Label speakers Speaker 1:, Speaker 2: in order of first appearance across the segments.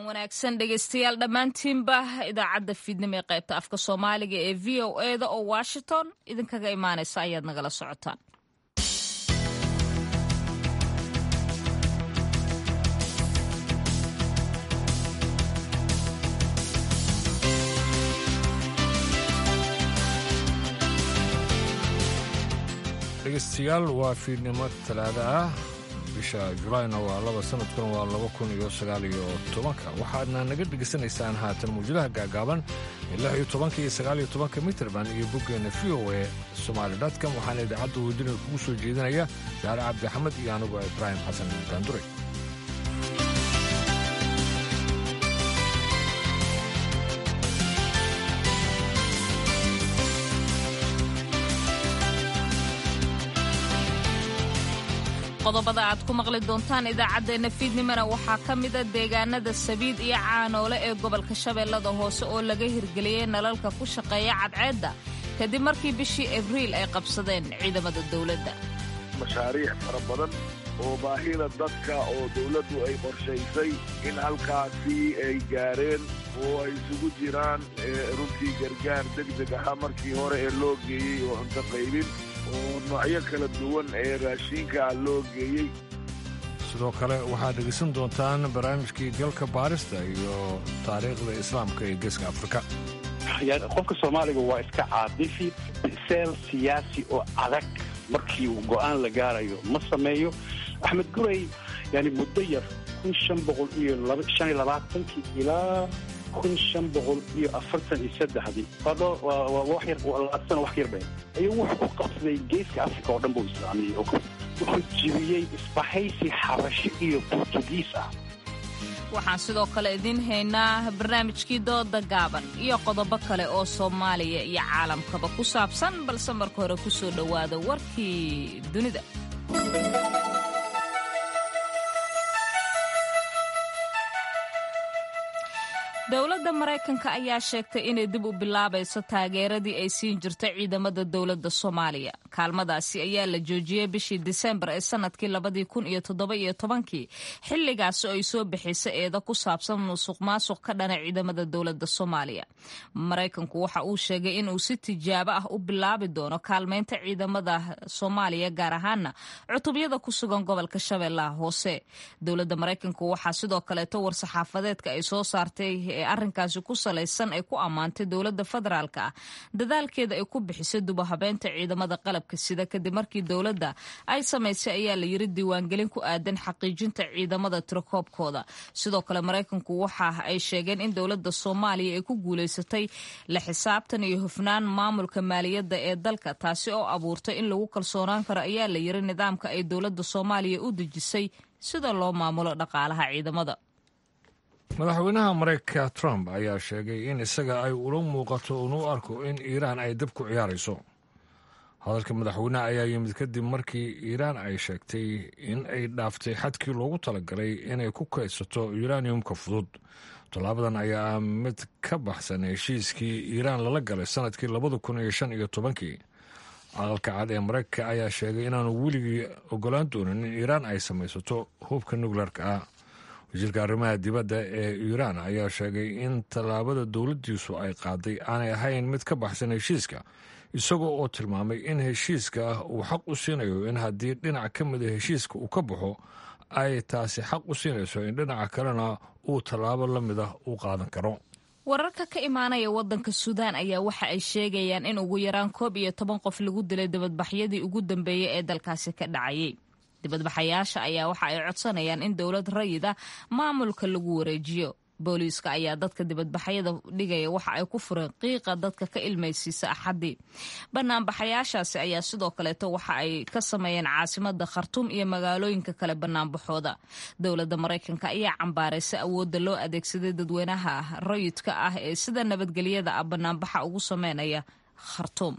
Speaker 1: wanaagsan dhegeystayaal dhammaantiinba idaacadda fiidnimo ee qaybta afka soomaaliga ee v o eda oo washington idinkaga imaanaysa ayaad nagala socotaan
Speaker 2: dhegeystayaal waa fiidnimo talaada ah bisha julaayna waa laba sanadkuna waa laba kun iyo sagaal iyo tobanka waxaadna naga dhegaysanaysaan haatan mawjadaha gaagaaban ee lix iyo tobanka iyo sagaal iyo tobanka mitrband iyo boggeenna v o e somaali dotcom waxaana idaacadda wadina kugu soo jeedinaya saare cabdi axmed iyo anugu ibraahim xasan daandure
Speaker 1: qodobada aad ku maqli doontaan idaacaddeenna fiidnimona waxaa ka mida deegaanada sabiid iyo caanoole ee gobolka shabeellada hoose oo laga hirgeliyey nalalka ku shaqeeya cadceedda kadib markii bishii abriil ay qabsadeen ciidamada dowladda
Speaker 3: mashaariic fara badan oo baahida dadka oo dawladdu ay qorshaysay in halkaasi ay gaareen oo ay isugu jiraan runtii gargaar degdeg ahaa markii hore ee loo geeyey oo cunto qaybin oo noocyo kala duwan ee raashiinka loo geeyey
Speaker 2: sidoo kale waxaad dhegaysan doontaan barnaamijkii galka baarista iyo taariikhda islaamka ee geeska afrika
Speaker 4: qofka soomaaliga waa iska caadifi seel siyaasi oo adag markii uu go'aan la gaarayo ma sameeyo axmed guray yani muddo yar kun shan boqol iyo shan iyo labaatankii ilaa kun shan boqol iyo afartan iyo saddexdii wax yar labaatan wax yar bay ayuu wuxuu ku qabsaday geeska africa oo dhan buu islaamiyey wuxuu jibiyey isbahaysi xabasho iyo burtugiis ah
Speaker 1: waxaan sidoo kale idiin haynaa barnaamijkii dooda gaaban iyo qodobo kale oo soomaaliya iyo caalamkaba ku saabsan balse marka hore ku soo dhowaada warkii dunida dowladda maraykanka ayaa sheegtay inay dib u bilaabayso taageeradii ay siin jirtay ciidamada dowladda soomaaliya kaalmadaasi ayaa la joojiyey bishii disembar ee sanadkii labadii kun iyo toddoba iyo tobankii xilligaasi oo ay soo bixisa eeda ku saabsan musuq maasuq ka dhana ciidamada dowladda soomaaliya maraykanku waxa uu sheegay inuu si tijaabo ah u bilaabi doono kaalmeynta ciidamada soomaaliya gaar ahaana cutubyada ku sugan gobolka shabeellaha hoose dowladda maraykanku waxaa sidoo kaleeto war-saxaafadeedka ay soo saartay ee arrinkaasi ku salaysan ay ku ammaantay dowladda federaalka ah dadaalkeeda ay ku bixisay dubahabeynta ciidamada qalabka sida kadib markii dowladda ay samaysay ayaa la yiri diiwaangelin ku aadan xaqiijinta ciidamada tirakoobkooda sidoo kale maraykanku waxa ay sheegeen in dowladda soomaaliya ay ku guulaysatay la xisaabtan iyo hufnaan maamulka maaliyadda ee dalka taasi oo abuurtay in lagu kalsoonaan karo ayaa la yiri nidaamka ay dowladda soomaaliya u dejisay sida loo maamulo dhaqaalaha ciidamada
Speaker 2: madaxweynaha maraykanka trump ayaa sheegay in isaga ay ula muuqato unu arko in iiraan ay dab ku ciyaarayso hadalka madaxweyneha ayaa yimid kadib markii iiraan ay sheegtay in ay dhaaftay xadkii loogu talagalay inay ku kaydsato yuraniyumka fudud tallaabadan ayaa ah mid ka baxsan heshiiskii iiraan lala galay sanadkii labada kun iyo shan iyo tobankii aqalka cad ee maraykanka ayaa sheegay inaanu weligii ogolaan doonin in iiraan ay samaysato hubka nukleerka ah wasiirka arrimaha dibadda ee iiraan ayaa sheegay in tallaabada dowladdiisu ay qaaday aanay ahayn mid ka baxsan heshiiska isagoo oo tilmaamay in heshiiska uu xaq u siinayo in haddii dhinac ka mida heshiiska uu ka baxo ay taasi xaq u siinayso in dhinaca kalena uu tallaabo la mid ah u qaadan karo
Speaker 1: wararka ka imaanaya wadanka suudaan ayaa waxa ay sheegayaan in ugu yaraan koob iyo toban qof lagu dilay dibadbaxyadii ugu dambeeyey ee dalkaasi ka dhacayay dibadbaxayaasha ayaa waxa ay codsanayaan in dowlad rayida maamulka lagu wareejiyo booliiska ayaa dadka dibadbaxyada dhigaya waxa ay ku fureen qiiqa dadka ka ilmaysiisa axaddii banaanbaxayaashaasi ayaa sidoo kaleeto waxa ay ka sameeyeen caasimada khartuum iyo magaalooyinka kale banaanbaxooda dowladda maraykanka ayaa cambaaraysa awoodda loo adeegsaday dadweynaha rayidka ah ee sida nabadgelyada ah banaanbaxa ugu sameynaya khartuum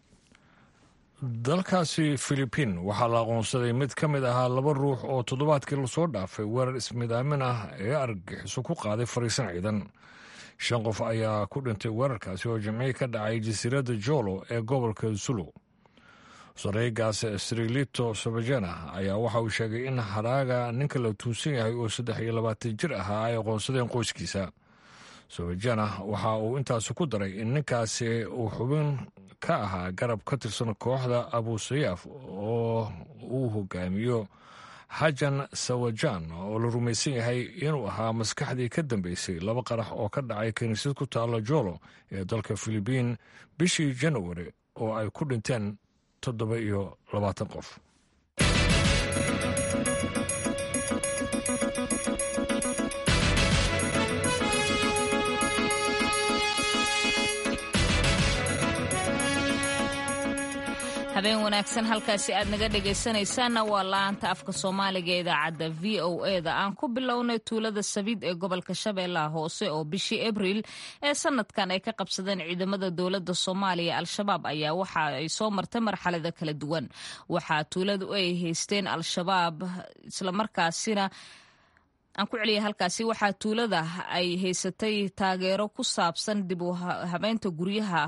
Speaker 2: dalkaasi filibiin waxaa la aqoonsaday mid ka mid ahaa laba ruux oo toddobaadkii lasoo dhaafay weerar ismidaamin ah ee argagixiso ku qaaday fariisan ciidan shan qof ayaa ku dhintay weerarkaasi oo jimcihii ka dhacay jasiiradda jolo ee gobolka zulu sareegaas srilito sobajana ayaa waxa uu sheegay in haraaga ninka la tuunsan yahay oo saddex iyo labaatan jir ahaa ay aqoonsadeen qoyskiisa sobajana waxa uu intaasi ku daray in ninkaasi uu xubin ka ahaa garab ka tirsan kooxda abusayaaf oo uu hogaamiyo xajan sawajan oo la rumaysan yahay inuu ahaa maskaxdii ka dambeysay laba qarax oo ka dhacay kiniisad ku taalla jolo ee dalka filibiin bishii janawari oo ay ku dhinteen toddoba iyo labaatan qof
Speaker 1: habeen wanaagsan halkaasi aad naga dhegaysanaysaanna waa la-aanta afka soomaaliga ee idaacadda v o e da aan ku bilownay tuulada sabiid ee gobolka shabeellaha hoose oo bishii abriil ee sanadkan ay ka qabsadeen ciidamada dowladda soomaaliya al-shabaab ayaa waxa ay soo martay marxalada kala duwan waxaa tuuladu ay haysteen al-shabaab islamarkaasina aan ku celiya halkaasi waxaa tuulada ay haysatay taageero ku saabsan dib u habeynta guryaha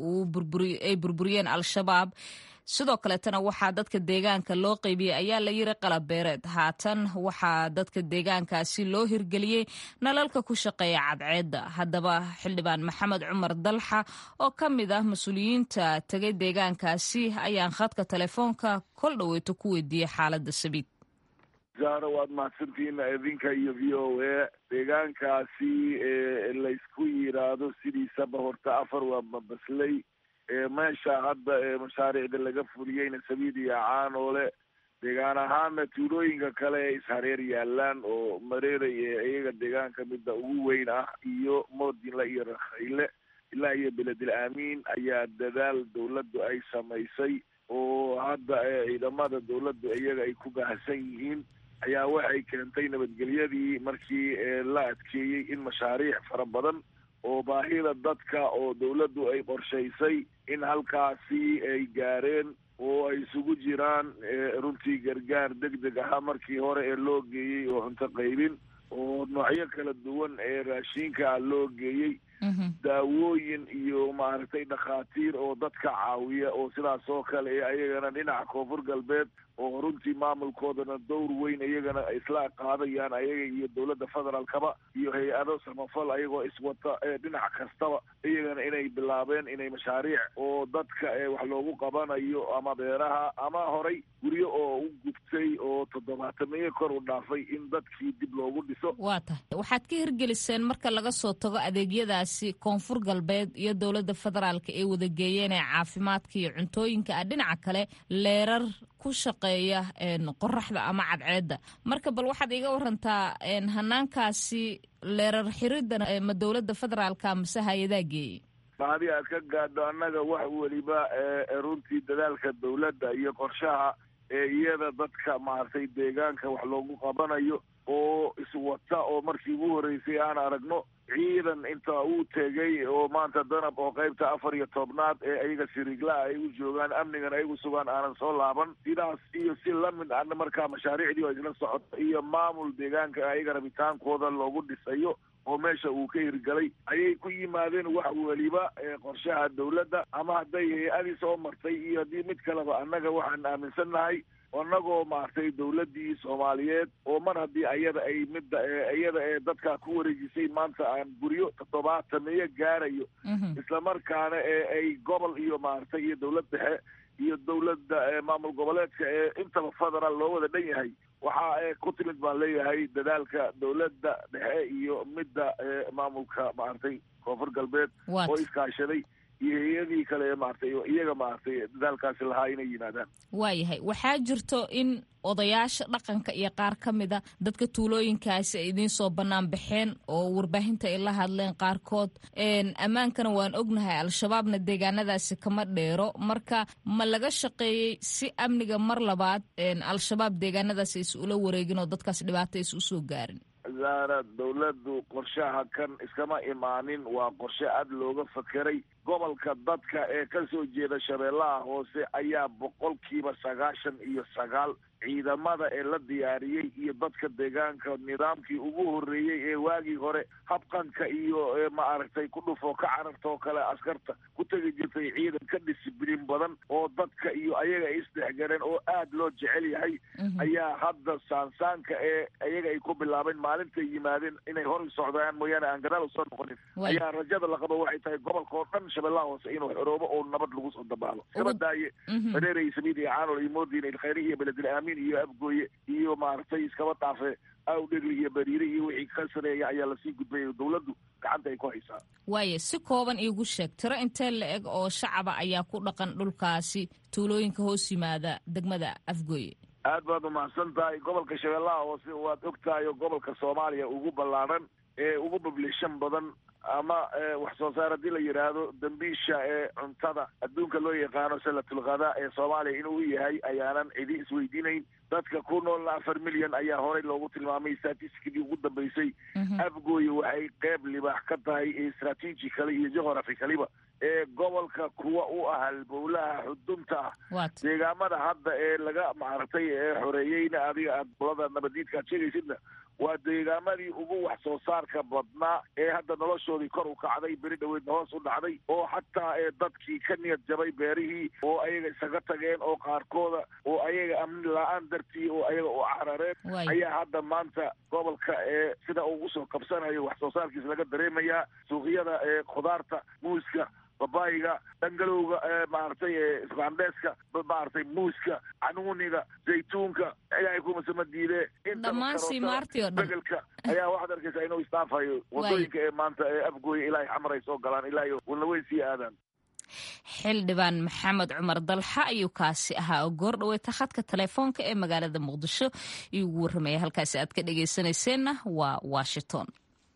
Speaker 1: ay burburiyeen al-shabaab sidoo kaleetana waxaa dadka deegaanka loo qeybiyey ayaa la yiri qalab beereed haatan waxaa dadka deegaankaasi loo hirgeliyey nalalka ku shaqeeya cadceedda haddaba xildhibaan maxamed cumar dalxa oo ka mid ah mas-uuliyiinta tegay deegaankaasi ayaan khadka telefoonka kol dhaweyto ku weydiiyey xaaladda sabiid
Speaker 3: zahra waad mahadsantihiin idinka iyo v o a deegaankaasi laysku yiraahdo sidiisaba horta afar waa mabaslay meesha hadda mashaariicda laga fuliyeyna sabiid iyo caanoole deegaan ahaana tuulooyinka kale ee ishareer yaalaan oo mareeray ee iyaga deegaanka midda ugu weyn ah iyo moodinle iyo rakhayle ilaa iyo beledel aamiin ayaa dadaal dawladdu ay samaysay oo hadda ciidamada dawladdu iyaga ay ku baahsan yihiin ayaa waxay keentay nabadgelyadii markii la adkeeyey in mashaariic fara badan oo baahida dadka oo dawladdu ay qorshaysay in halkaasi ay gaareen oo ay isugu jiraan runtii gargaar deg deg ahaa markii hore ee loo geeyey oo cunto qaybin oo noocyo kala duwan ee raashiinka loo geeyey daawooyin iyo maaragtay dhakhaatiir oo dadka caawiya oo sidaas oo kale ee ayagana dhinaca koonfur galbeed oo runtii maamulkoodana dowr weyn iyagana isla qaadayaan ayaga iyo dowladda federaalkaba iyo hay-ado samafal ayagoo iswata dhinac kastaba iyagana inay bilaabeen inay mashaariic oo dadka wax loogu qabanayo ama beeraha ama horay guryo oo u gubtay oo toddobaatamiyo kor u dhaafay in dadkii dib loogu dhiso
Speaker 1: waa tahay waxaad ka hirgeliseen marka laga soo tago adeegyadaasi koonfur galbeed iyo dowladda federaalka ee wadageeyeen ee caafimaadka iyo cuntooyinka ah dhinaca kale leerar ku shaqeeya qoraxda ama cadceedda marka bal waxaad iga warantaa hanaankaasi leerar xiridana ma dowladda federaalka mase hay-adaa geeyey
Speaker 3: mahadii aad ka gaadho annaga wax weliba runtii dadaalka dawladda iyo qorshaha ee iyada dadka maaragtay deegaanka wax loogu qabanayo oo iswata oo markii ugu horreysay aan aragno ciidan inta uu tegay oo maanta danab oo qaybta afar iyo tobnaad ee ayaga siriiglaha ay u joogaan amnigan ay u sugaan aanan soo laaban sidaas iyo si lamid ana markaa mashaariicdii oo isla socoto iyo maamul deegaanka ayaga rabitaankooda loogu dhisayo oo meesha uu ka hirgalay ayay ku yimaadeen wax weliba qorshaha dawladda ama hadday hay-adii soo martay iyo haddii mid kaleba annaga waxaan aaminsannahay annagoo maaragtay dawladdii soomaaliyeed oo mar haddii ayada ay midda iyada ee dadka ku wareejisay maanta aan guryo toddobaatamiyo gaarayo islamarkaana ee ay gobol iyo maaragtay iyo dawlad dhexe iyo dawladda maamul goboleedka ee intaba federaal loo wada dhan yahay waxaa ku timid baan leeyahay dadaalka dawladda dhexe iyo midda maamulka maaragtay koonfur galbeed oo iskaashaday iyo hay-adii kale maaragtay iyaga maaragtay dadaalkaasi lahaa inay yimaadaan
Speaker 1: waayahay waxaa jirto in odayaasha dhaqanka iyo qaar ka mida dadka tuulooyinkaasi ay idiin soo bannaan baxeen oo warbaahinta ay la hadleen qaarkood ammaankana waan ognahay al-shabaabna deegaanadaasi kama dheero marka ma laga shaqeeyey si amniga mar labaad al-shabaab deegaanadaasi is ula wareegin oo dadkaas dhibaato is usoo gaarin
Speaker 3: zaara dawladdu qorshaha kan iskama imaanin waa qorshe aad looga fakeray gobolka dadka ee ka soo jeeda shabeellaha hoose ayaa boqolkiiba sagaashan iyo sagaal ciidamada ee la diyaariyey iyo dadka deegaanka nidaamkii ugu horreeyey ee waagii hore habqanka iyo maaragtay ku dhufo ka cararta oo kale askarta ku tegi jirtay ciidan ka disibliin badan oo dadka iyo ayaga ay isdhexgaleen oo aad loo jecel yahay ayaa hadda saansaanka ee ayaga ay ku bilaabeen maalintay yimaadeen inay hor socdaan mooyaane aan gadaal usoo noqonin ayaa rajada la qabo waxay tahay gobolka oo dhan shabeellaha hoose inuu xoroobo oo nabad lagu soo dabaalo iskabadaaye hareerey sabiid iyo caanol iyo moodin ilkhayri iyo beledil aamin iyo abgooye iyo maaragtay iskaba dhaafe awdhegli iyo bariire iyo wixii ka sareeya ayaa lasii gudbaya dawladdu gacanta ay ku haysaa
Speaker 1: waayo si kooban iigu sheeg tiro intee la eg oo shacaba ayaa ku dhaqan dhulkaasi tuulooyinka hoos yimaada degmada afgooye
Speaker 3: aad baad umahadsan tahay gobolka shabeellaha hoose waad og tahay oo gobolka soomaaliya ugu ballaadhan ee ugu bablishan badan ama wax soo saar haddii la yidhaahdo dambiisha ee cuntada adduunka loo yaqaano salatulkhadaa ee soomaaliya inuu yahay ayaanan cidi isweydiinayn dadka ku noolna afar milyan ayaa horey loogu tilmaamay statistikadii ugu dambeysay afgooye waxay qeyb libaax ka tahay strategically iyo geographicaliba ee gobolka kuwa u ah halbowlaha xudunta ah deegaamada hadda ee laga maaragtay ee xoreeyeyna adiga aad bolada nabadiidka aad sheegaysidna waa deegaamadii ugu wax soo saarka badnaa ee hadda noloshoodii kor u kacday beri dhaweedna hoos u dhacday oo xataa ee dadkii ka niyad jabay beerihii oo ayaga isaga tageen oo qaarkooda oo ayaga amni la-aan dartii oo ayaga u carareen ayaa hadda maanta gobolka ee sida ugu soo kabsanayo wax soo saarkiisa laga dareemayaa suuqyada ee khudaarta muuska babayiga dhangalowga maaragtay isbaandeeska maaragtay muuska canuuniga zaytuunka ilaahay kumasama diide
Speaker 1: dhammaan siimaartii oo dhan
Speaker 3: begelka ayaa waxaad arkaysaa inuu istaafayo wadooyinka ee maanta ee afgooya ilaahay xamar ay soo galaan ilaahay walnaweyn sii aadaan
Speaker 1: xildhibaan maxamed cumar dalxa ayuu kaasi ahaa oo goor dhaweeta khadka telefoonka ee magaalada muqdisho iyuu ugu warramaya halkaasi aad ka dhegaysanayseena waa washington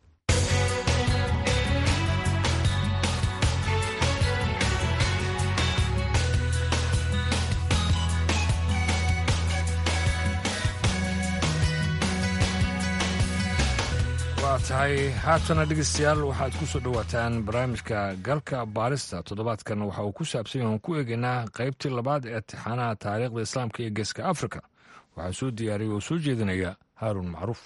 Speaker 2: waa tahay haatana dhegeystayaal waxaad ku soo dhowaataan barnaamijka galka baarista toddobaadkan waxa uu ku saabsan yahan ku eegaynaa qaybtii labaad ee tixaanaha taariikhda islaamka iyo geeska afrika waxaa soo diyaariyay oo soo jeedinaya haaruun macruuf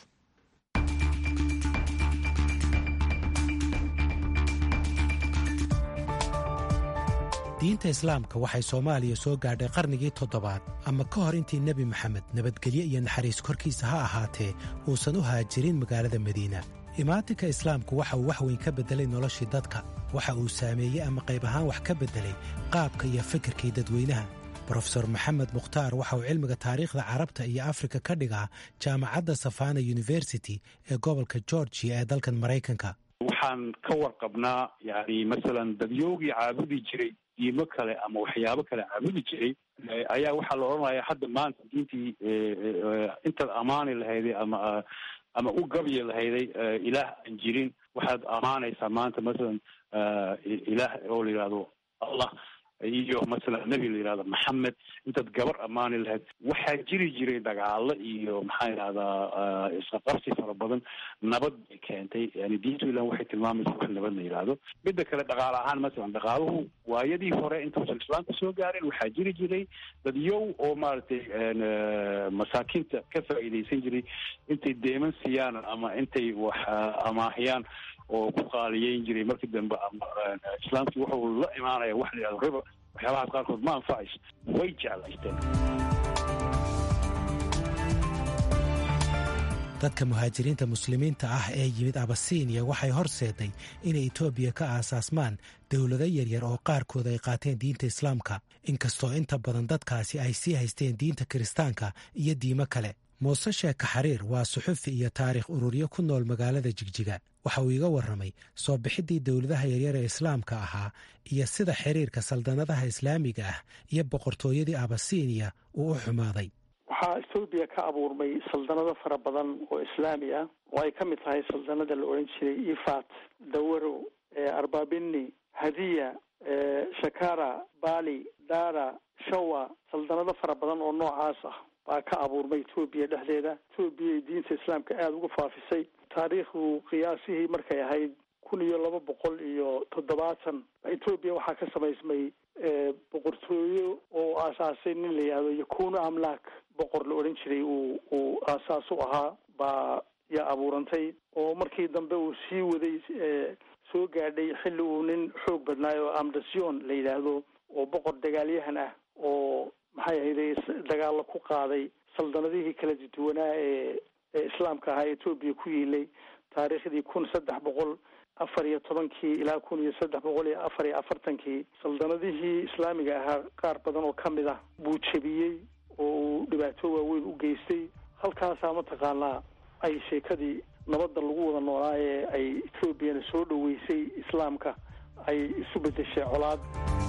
Speaker 5: diinta islaamka waxay soomaaliya soo gaadhay qarnigii toddobaad ama ka hor intii nebi maxamed nabadgelyo iyo naxariis korkiisa ha ahaatee uusan u haajirin magaalada madiina imaatinka islaamku waxa uu wax weyn ka beddelay noloshii dadka waxa uu saameeyey ama qayb ahaan wax ka beddelay qaabka iyo fikirkii dadweynaha brofesor maxamed mukhtaar waxa uu cilmiga taariikhda carabta iyo afrika ka dhigaa jaamacadda safana university ee gobolka georgiya ee dalkan maraykanka
Speaker 4: waxaan ka warqabnaa yani masalan dadyoogii caabudi jiray diimo kale ama waxyaabo kale caabudi jiray ayaa waxaa la odhanaya hadda maanta diintii intaad amaani lahayday ama ama u gabyi lahayday ilaah aan jirin waxaad amaanaysaa maanta masalan ilaah oo la yidhahdo allah iyo masalan nebi la yidhahdo maxamed intaad gabar ammaani lahayd waxaa jiri jiray dagaalo iyo maxaa yidhahdaa isqaqabsi fara badan nabad bay keentay yani diintu ilan waxay tilmaamaysa wax nabad la yidhaahdo midda kale dhaqaale ahaan masalan dhaqaaluhu waayadii hore intuusan islaamka soo gaarin waxaa jiri jiray dad yow oo maaragtay masaakiinta ka faa'iidaysan jiray intay deeman siiyaan ama intay wax amaahiyaan oo ku qaaliyeyn jiray markii dambe ama islaamkii wuxuu la imaanaya wax la yidhahdo riba waxyaabahaas qaarkood ma anfacayso way jeclaysteen
Speaker 5: dadka muhaajiriinta muslimiinta ah ee yimid abasiiniya waxay horseeday inay etoobiya ka aasaasmaan dowlado yaryar oo qaarkood ay qaateen diinta islaamka inkastoo inta badan dadkaasi ay sii haysteen diinta kiristaanka iyo diimo kale muuse sheeka xariir waa suxufi iyo taarikh ururyo ku nool magaalada jigjiga waxa uu iga warramay soo bixiddii dowladaha yaryar ee islaamka ahaa iyo sida xiriirka saldanadaha islaamiga ah iyo boqortooyadii abasiiniya uu u xumaaday
Speaker 6: waxaa ethoobiya ka abuurmay saldanado fara badan oo islaami ah oo ay ka mid tahay saldanada la odhan jiray ifat dawaro arbabini hadiya shakara bali dara shawa saldanado fara badan oo noocaas ah baa ka abuurmay etoobiya dhexdeeda etoobiya diinta islaamka aada uga faafisay taariikhdu qiyaasihii markay ahayd kun iyo laba boqol iyo toddobaatan etoobiya waxaa ka samaysmay boqortooyo oo aasaasay nin la yihahdo yakuno amlaak boqor la odhan jiray uu uu aasaas u ahaa baa yaa abuurantay oo markii dambe uu sii waday soo gaadhay xilli uu nin xoog badnaayo oo amdasion la yidhaahdo oo boqor dagaalyahan ah oo maxay ahayday dagaalla ku qaaday saldanadihii kala duwanaa ee ee islaamka ahaa etoobiya ku yiilay taariikhdii kun saddex boqol afar iyo tobankii ilaa kun iyo saddex boqol iyo afar iyo afartankii saldanadihii islaamiga ahaa qaar badan oo ka mid ah buu jebiyey oo uu dhibaato waaweyn u geystay halkaasaa mataqaanaa ay sheekadii nabadda lagu wada noolaa ee ay etoobiyana soo dhoweysay islaamka ay isu bedeshay colaad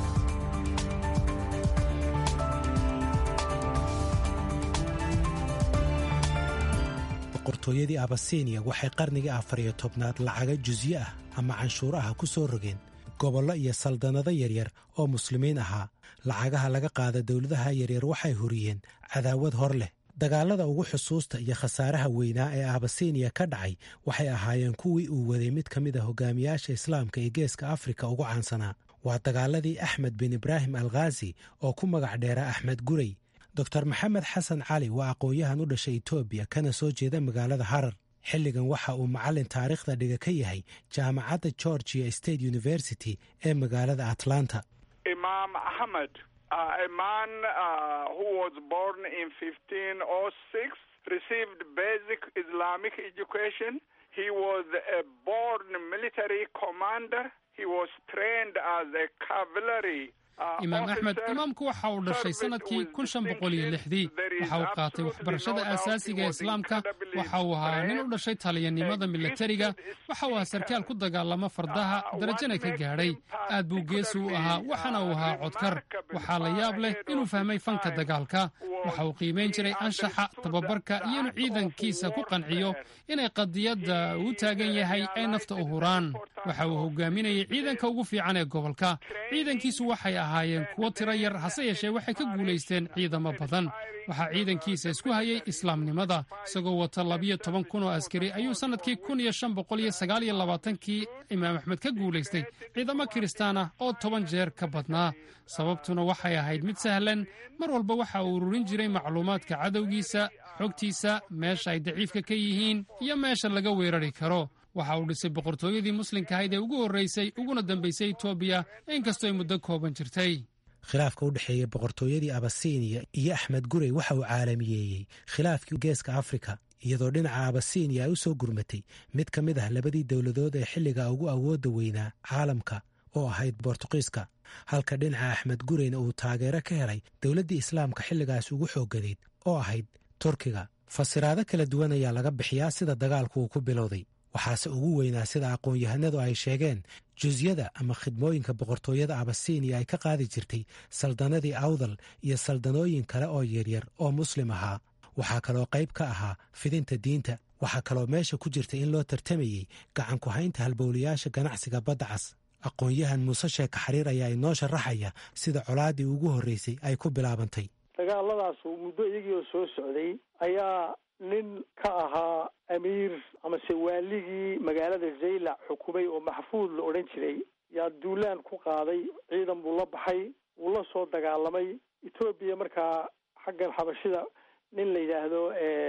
Speaker 5: boqortooyadii abasiiniya waxay qarnigii afar iyo tobnaad lacaga jusyo ah ama canshuuro ah ku soo rogeen gobollo iyo saldanado yaryar oo muslimiin ahaa lacagaha laga qaada dowladaha yaryar waxay huriyeen cadaawad hor leh dagaallada ugu xusuusta iyo khasaaraha weynaa ee abasiiniya ka dhacay waxay ahaayeen kuwii uu waday mid ka mid a hogaamiyaasha islaamka ee geeska afrika ugu caansanaa waa dagaaladii axmed bin ibraahim alkhaasi oo ku magac dheera axmed guray doctor maxamed xasan cali waa aqoon-yahan u dhashay etoobiya kana soo jeeda magaalada harar xilligan waxa uu macallin taariikhda dhiga ka yahay jaamacadda georgia state university ee magaalada atlanta
Speaker 7: imaam axmed a man who was born in fifteen oh six received basic islamic education he was a born military commander he was trained as a cavalry
Speaker 8: imaam axmed imaamku waxa uu dhashay sannadkii kun shan boqol iyo lixdii waxa uu qaatay waxbarashada aasaasiga ee islaamka waxa uu ahaa nin u dhashay taliyanimada milatariga waxa uu ahaa sarkaal ku dagaalama fardaha darajana ka gaadhay aad buu geesi u ahaa waxaana uu ahaa codkar waxaa la yaab leh inuu fahmay fanka dagaalka waxa uu qiimayn jiray anshaxa tababarka iyo inuu ciidankiisa ku qanciyo inay qadiyadda uu taagan yahay ay nafta u huraan waxa uu hogaaminayay ciidanka ugu fiican ee gobolka ciidankiisu waxay ahaayeen kuwo tiro yar hase yeeshee waxay ka guulaysteen ciidamo badan waxaa ciidankiisa isku hayay islaamnimada isagoo wata labiyo toban kun oo askari ayuu sannadkii kun iyo shan boqol iyo sagaal iyo labaatankii imaam axmed ka guulaystay ciidamo kiristaan ah oo toban jeer ka badnaa sababtuna waxay ahayd mid sahlan mar walba waxa uu ururin jiray macluumaadka cadowgiisa xogtiisa meesha ay daciifka ka yihiin iyo meesha laga weerari karo waxa uu dhisay boqortooyadii muslimka ahayd ee ugu horraysay uguna dambaysay etoobiya inkastoo ay muddo kooban jirtay
Speaker 5: khilaafka u dhexeeya boqortooyadii abasiiniya iyo axmed gurey waxa uu caalamiyeeyey khilaafkii geeska afrika iyadoo dhinaca abasiiniya ay u soo gurmatay mid ka mid ah labadii dowladood ee xilliga ugu awoodda weynaa caalamka oo ahayd bortuqiiska halka dhinaca axmed gureyna uu taageero ka helay dowladdii islaamka xilligaas ugu xoogganayd oo ahayd turkiga fasiraado kala duwan ayaa laga bixiyaa sida dagaalku uu ku bilowday waxaase ugu weynaa sida aqoon-yahanadu ay sheegeen jusyada ama khidmooyinka boqortooyada abasiiniya ay ka qaadi jirtay saldanadii awdal iyo saldanooyin kale oo yaryar oo muslim ahaa waxaa kaloo qayb ka ahaa fidinta diinta waxaa kaloo meesha ku jirta in loo tartamayey gacan ku haynta halbowlayaasha ganacsiga badda cas aqoon-yahan muuse sheeka xariir ayaa inoo sharaxaya sida colaaddii ugu horreysay ay ku bilaabantay
Speaker 6: dagaaladaas muddo iyagii oo soo socday ayaa nin ka ahaa amiir amase waaligii magaalada zaylac xukumay oo maxfuud la odhan jiray yaa duulaan ku qaaday ciidan buu la baxay wuu la soo dagaalamay etoobiya markaa xaggan xabashida nin la yidhaahdo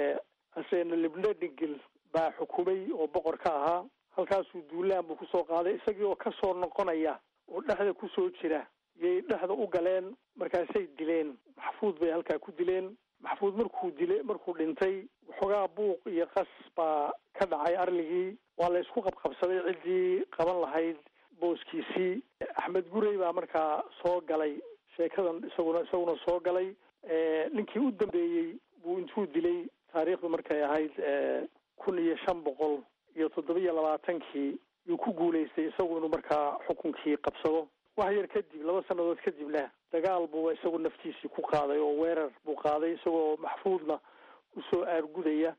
Speaker 6: asena libna dhingil baa xukumay oo boqor ka ahaa halkaasuu duulaan buu kusoo qaaday isagii oo kasoo noqonaya oo dhexda kusoo jira yay dhexda u galeen markaasay dileen maxfuud bay halkaa ku dileen maxfuud markuu dile markuu dhintay waxoogaa buuq iyo qas baa ka dhacay arligii waa la isku qabqabsaday ciddii qaban lahayd booskiisii axmed gurey baa markaa soo galay sheekadan isaguna isaguna soo galay ninkii u dambeeyey buu intuu dilay taariikhdu markay ahayd kun iyo shan boqol iyo toddobiyo labaatankii yuu ku guulaystay isagu inuu markaa xukunkii qabsado wax yar kadib laba sannadood kadibna dagaal buu isagu naftiisii ku qaaday oo weerar buu qaaday isagoo maxfuudna usoo aargudaya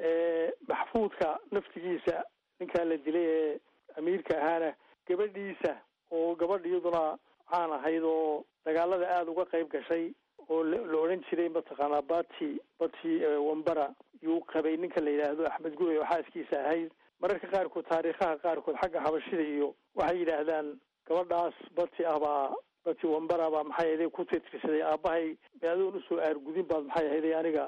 Speaker 6: maxfuudka naftigiisa ninkaa la dilay ee amiirka ahaana gabadhiisa oo gabadh iyaduna caan ahayd oo dagaalada aada uga qayb gashay oo la odhan jiray mataqaanaa bati bati wambara yuu qabay ninka la yidhaahdo axmed gurey oo xaaskiisa ahayd mararka qaarkood taariikhaha qaarkood xagga xabashida iyo waxay yidhaahdaan gabadhaas bati ah baa bati wambara baa maxay ahayday ku tirtirsaday aabahay adoon usoo aargudin baad maxay ahayday aniga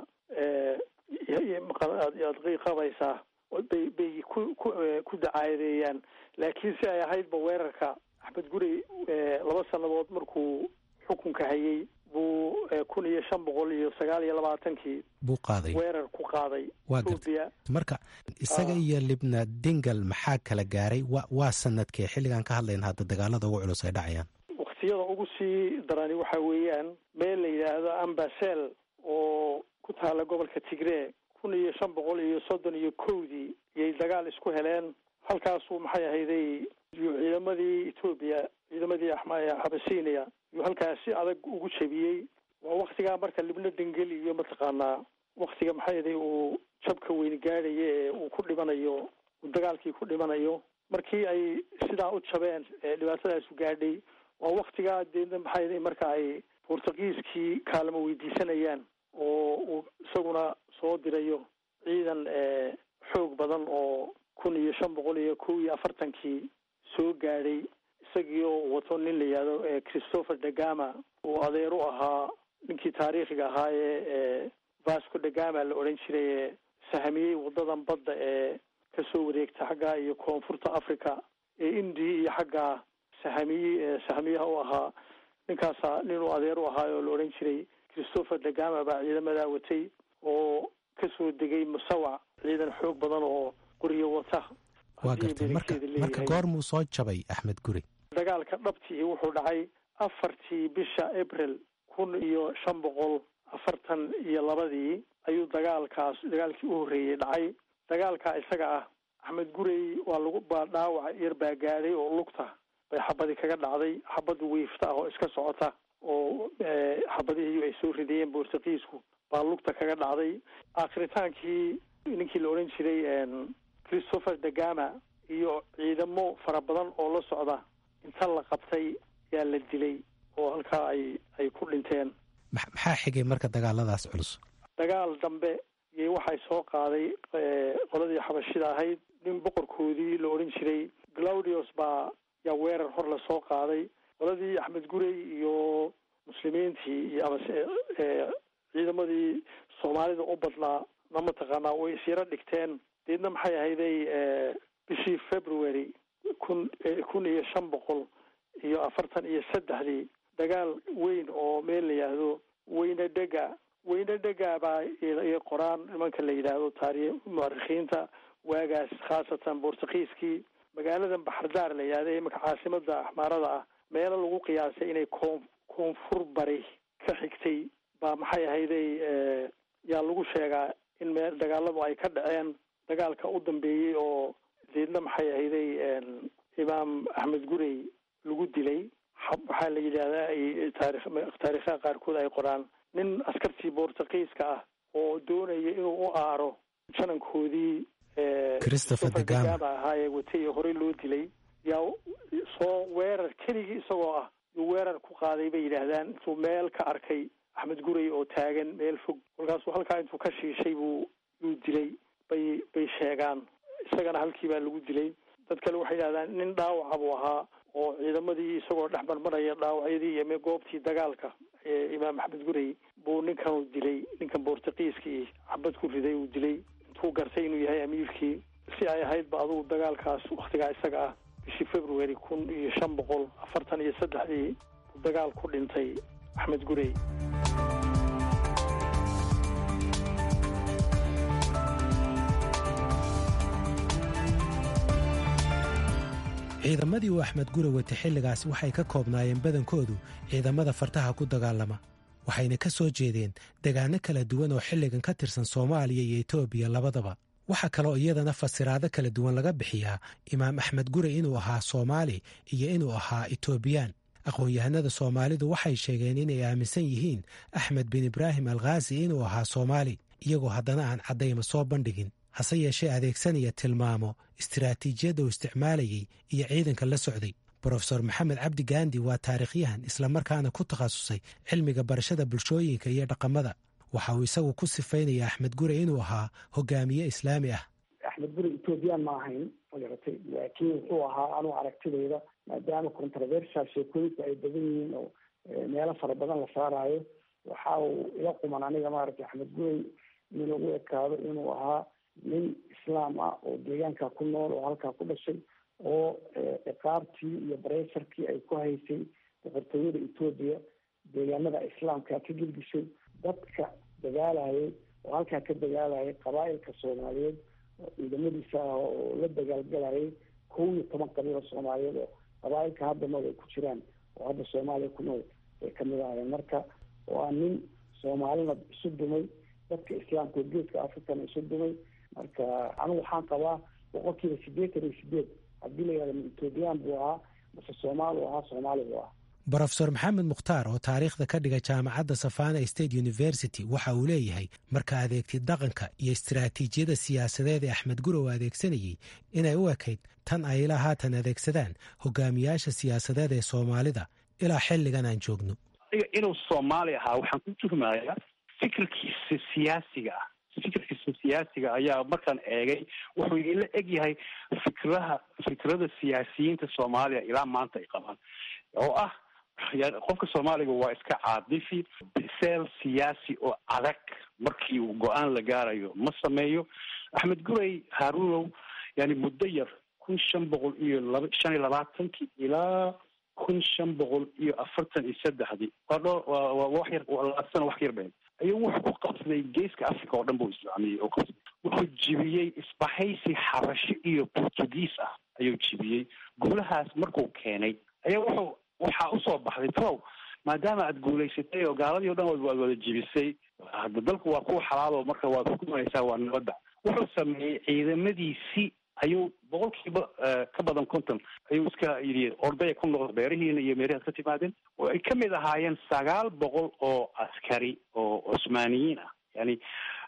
Speaker 6: aad qabaysaa bay bay ku ku ku dacaayadeeyaan laakiin si ay ahaydba weerarka axmed gurey laba sannadood markuu xukunka hayay buu kun iyo shan boqol iyo sagaal iyo labaatankii
Speaker 5: buu qaaday
Speaker 6: weerar ku qaaday
Speaker 5: waa gartay marka isaga iyo libna dingal maxaa kala gaaray wa waa sanadkee xilligaan ka hadlayna hadda dagaalada ugu culus ay dhacayaan
Speaker 6: waktiyada ugu sii darani waxa weeyaan meel la yidhaahdo ambasel oo ku taala gobolka tigree kun iyo shan boqol iyo soddon iyo kowdii iyay dagaal isku heleen halkaasuu maxay ahayday ciidamadii etoobiya ciidamadii xabasiiniya yuu halkaas si adag ugu jebiyey waa waktigaa marka libno dengel iyo mataqaanaa waktiga maxay ahday uu jabka weyn gaadhayo ee uu ku dhimanayo uu dagaalkii ku dhimanayo markii ay sidaa u jabeen dhibaatadaasu gaadhay waa waktigaa deedna maxay ahday marka ay bortugiiskii kaalmo weydiisanayaan oo uu isaguna soo dirayo ciidan xoog badan oo kun iyo shan boqol iyo kow iyo afartankii soo gaadhay isagii oo wato nin la yihahdo christopher degama uu adeer u ahaa ninkii taariikhiga ahaa ee vasco degama la odhan jiray ee sahamiyey wadadan badda ee kasoo wareegta xaggaa iyo koonfurta africa ee indiya iyo xaggaa sahamiye sahamiyaha u ahaa ninkaasa ninuu adeer u ahaa oo la odhan jiray christopher degama baa ciidamadaa watay oo kasoo degay musawac ciidan xoog badan oo qoriyo wata
Speaker 5: waa gartay marka marka goormuu soo jabay axmed guri
Speaker 6: dagaalka dhabtii wuxuu dhacay afartii bisha april kun iyo shan boqol afartan iyo labadii ayuu dagaalkaas dagaalkii u horreeyey dhacay dagaalkaa isaga ah axmed gurey waa lagu baa dhaawac yar baa gaadhay oo lugta bay xabadi kaga dhacday xabad wiifta ah oo iska socota oo xabadihii ay soo ridayeen bortugiisku baa lugta kaga dhacday aakhritaankii ninkii la odhan jiray christopher degama iyo ciidamo fara badan oo la socda inta la qabtay yaa la dilay oo halkaa ay ay ku dhinteen
Speaker 5: maxaa xigay marka dagaaladaas culus
Speaker 6: dagaal dambe iyo waxay soo qaaday qoladii xabashida ahayd nin boqorkoodii la odhan jiray claudius baa yaa weerar hor la soo qaaday qoladii axmed gurey iyo muslimiintii iyo amase ciidamadii soomaalida u badnaa na mataqaanaa way isyaro dhigteen deedna maxay ahayday bishii february kun kun iyo shan boqol iyo afartan iyo saddexdii dagaal weyn oo meel la yidhaahdo weyne dhega weyne dhega baa i qoraan nimanka la yidhaahdo taari muarikiinta waagaas khaasatan bortugiiskii magaaladan baxardaar la yidhahda imanka caasimada axmaarada ah meelo lagu qiyaasay inay koon koonfur bari ka xigtay baa maxay ahayday yaa lagu sheegaa in meel dagaaladu ay ka dhaceen dagaalka u dambeeyey oo deedna maxay ahayday imaam axmed gurey lagu dilay waxaa la yidhahdaa taari taariikhaha qaarkood ay qoraan nin askartii bortugiiska ah oo doonaya inuu u aaro janankoodii
Speaker 5: christopher degama
Speaker 6: ahaa ee watay horey loo dilay yaa soo weerar keligii isagoo ah yuu weerar ku qaaday bay yidhaahdaan intuu meel ka arkay axmed gurey oo taagan meel fog kolkaasuu halkaa intuu ka shiishay buu yuu dilay bay bay sheegaan isagana halkii baa lagu dilay dad kale waxay yidhahdaan nin dhaawaca buu ahaa oo ciidamadii isagoo dhex marmaraya dhaawacyadii iyo goobtii dagaalka ee imaam axmed gurey buu ninkanu dilay ninkan bortugiiskii xabad ku riday uu dilay intuu gartay inuu yahay amiirkii si ay ahaydba adugu dagaalkaas waktigaa isaga ah bishii february kun iyo shan boqol afartan iyo saddexdii buu dagaal ku dhintay axmed gurey
Speaker 5: ciidamadii uu axmed gure wata xilligaas waxay ka koobnaayeen badankoodu ciidamada fartaha ku dagaalama waxayna ka soo jeedeen degaano kala duwan oo xilligan ka tirsan soomaaliya iyo etoobiya labadaba waxaa kaloo iyadana fasiraado kala duwan laga bixiyaa imaam axmed gure inuu ahaa soomaali iyo inuu ahaa etoobiyaan aqoon-yahanada soomaalidu waxay sheegeen inay aaminsan yihiin axmed bin ibraahim alkhaasi inuu ahaa soomaali iyagoo haddana aan caddayma soo bandhigin hase yeeshee adeegsanaya tilmaamo istiraatiijiyadda uu isticmaalayey iyo ciidanka la socday brofesor maxamed cabdi gaandi waa taariikhyahan islamarkaana ku takhasusay cilmiga barashada bulshooyinka iyo dhaqamada waxa uu isagu ku sifaynaya axmed gure inuu ahaa hogaamiye islaami ah
Speaker 9: axmed guri ethoobiyan ma ahayn magaratay laakiin wuxuu ahaa anuu aragtidayda maadaama controversial sheekooyinka ay badan yihiin oo meelo fara badan la saaraayo waxa uu ila quman aniga maaragtay axmed gurey in lagu ekaado inuu ahaa nin islaam ah oo deegaanka ku nool oo halkaa ku dhashay oo ciqaabtii iyo bareysarkii ay ku haysay boqortooyada etoobiya deegaanada islaamka ka gelgishay dadka dagaalayay oo halkaa ka dagaalayay qabaa-ilka soomaaliyeed oo ciidamadiisa ah oo la dagaalgalayay kow iyo toban qabiil oo soomaaliyeed oo qabaa-ilka hadda nool ay ku jiraan oo hadda soomaaliya ku nool ay kamid ahayeen marka waa nin soomaalina isu dumay dadka islaamka oo geeska africana isu dumay marka anigu waxaan qabaa boqolkiiba sideetan iyo sideed haddii la yihahdo ethoobiyan buu ahaa mase soomaali u ahaa soomaali buu ahaa
Speaker 5: brofesor maxamed mukhtaar oo taariikhda ka dhiga jaamacadda safana state university waxa uu leeyahay marka adeegtid dhaqanka iyo istaraatiijiyada siyaasadeed ee axmed gurow adeegsanayey inay u ekayd tan ay ilaa haatan adeegsadaan hogaamiyaasha siyaasadeed ee soomaalida ilaa xilligan aan joogno
Speaker 4: inuu soomaali ahaa waxaan ku tuhmayaa fikirkiisa siyaasiga ah fikirkiisa siyaasiga ayaa markaan eegay wuxuu ila eg yahay fikraha fikrada siyaasiyiinta soomaaliya ilaa maanta ay qabaan oo ah qofka soomaaliga waa iska caadifi biseel siyaasi oo adag markii uu go-aan la gaarayo ma sameeyo axmed gurey haarunow yani muddo yar kun shan boqol iyo laba shan iyo labaatankii ilaa kun shan boqol iyo afartan iyo saddexdii waa dhoo waa wax yar labaatan wax yar been ayuu wuxuu ku qabsaday geeska africa oo dhan buu islaamiyey oo qabsaday wuxuu jibiyey isbahaysi xabasho iyo portugiis ah ayuu jibiyey guulahaas markuu keenay ayaa wuxuu waxaa usoo baxday tow maadaama aad guulaysatay oo gaaladii o dhan waad wada jibisay hadda dalku waa kuwa xalaalo marka waad xukumaysaa waa nabadda wuxuu sameeyey ciidamadiisii ayuu boqolkiiba ka badan konton ayuu iska yidhi ordaya ku noqda beerihiina iyo meerihaad ka timaadeen oo ay kamid ahaayeen sagaal boqol oo askari oo cusmaaniyiin ah yani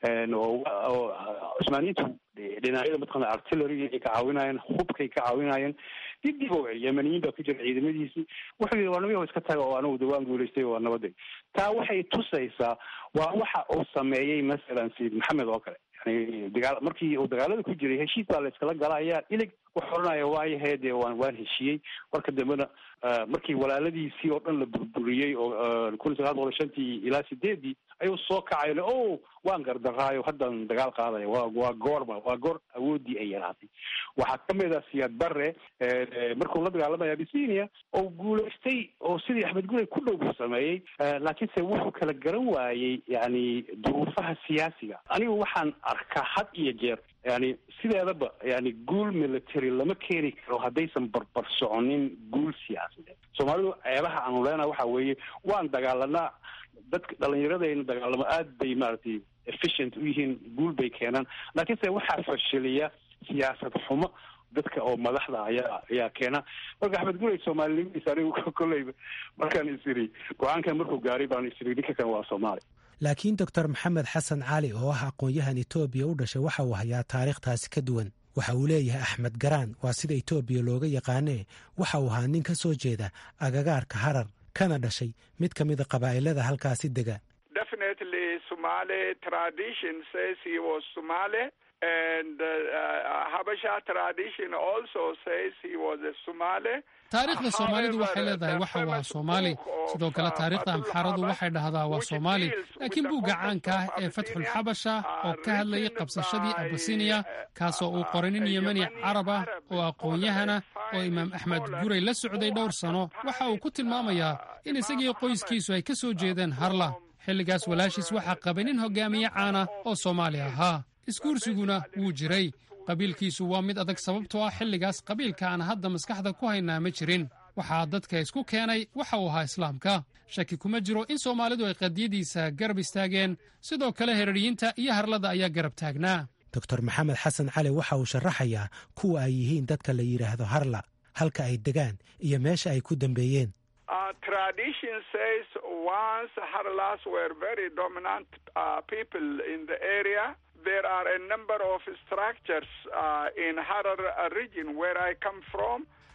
Speaker 4: oo cusmaaniyiintu dhinacyada mataqana artillery ay ka caawinayeen hubkay ka caawinayeen dibdib o yemaniyiin baa ku jira ciidamadiisii wuxuu yidhi waa namiyaho iska taga oo anigu dawaan guulaystay waa nabaday taa waxay tusaysaa waa waxa uu sameeyey masalan sayid maxamed oo kale yani dagaal markii uu dagaalada ku jiray heshiis baa la iskala gala ayaa ilig wuxuu odhanaya waayahe dee waan waan heshiiyey marka dambena markii walaaladiisii oo dhan la burburiyey oo kun sagaal boqol shantii ilaa sideedii ayuu soo kacay le o waan gardaraayo haddan dagaal qaadaya waa waa goorma waa goor awoodii ay yaraatay waxaa kamid ah siyaad bare markuu la dagaalamaya abisinia oo guulaystay oo sidii axmed gurey ku dhow buu sameeyey laakiinse wuxuu kala garan waayey yani duruufaha siyaasiga anigu waxaan arkaa had iyo jeer yani sideedaba yani guul military lama keeni karo haddaysan barbar soconin guul siyaasadeed soomaalidu ceebaha aanu leenaha waxa weeye waan dagaalanaa dadka dhalinyaradayna dagaalamo aad bay maaragtay efficient u yihiin guul bay keenaan laakiinse waxaa fashiliya siyaasad xumo dadka oo madaxda ayaa ayaa keena marka axmed gurey soomaalinimadiisa anigu kolleyba markaan is iri go-aankan markuu gaaray baan is iri ninka kan waa soomaali
Speaker 5: laakiin doctor maxamed xasan cali oo ah aqoon-yahan etoobiya u dhashay waxa uu hayaa taariikhtaasi ka duwan waxa uu leeyahay axmed garaan waa sida etoobiya looga yaqaanee waxa uu ahaa nin ka soo jeeda agagaarka harar kana dhashay mid ka mida qabaa'ilada halkaasi dega
Speaker 7: definitely somali tradition says he was somali and uh, uh, habasha tradition also says he was a somali
Speaker 8: taariikhda soomaalidu waxay leedahay waxa waa soomaali sidoo kale taariikhda amxaaradu waxay dhahdaa waa soomaali laakiin buugga caanka ah ee fatxul xabasha oo ka hadlayay qabsashadii abasiniya kaasoo uu qoray nin yemani carab ah oo aqoon-yahana oo imaam axmed gurey la socday dhowr sano waxa uu ku tilmaamayaa in isagii qoyskiisu ay ka soo jeedeen harla xilligaas walaashiis waxaa qabay nin hogaamiye caana oo soomaali ahaa isguursiguna wuu jiray qabiilkiisu waa mid adag sababtoo ah xilligaas qabiilka aan hadda maskaxda ku haynaa ma jirin waxaa dadka isku keenay waxa uu ahaa islaamka shaki kuma jiro in soomaalidu ay qadiyadiisa garab istaageen sidoo kale heraryiinta iyo harlada ayaa garab taagnaa
Speaker 5: doctor maxamed xasan cali waxa uu sharaxayaa kuwa ay yihiin dadka la yidhaahdo harla halka ay degaan iyo meesha ay ku dambeeyeen
Speaker 7: tradition says once harlas were very dominant uh, people in the area there are a number of structures uh, in Harar region where I come from.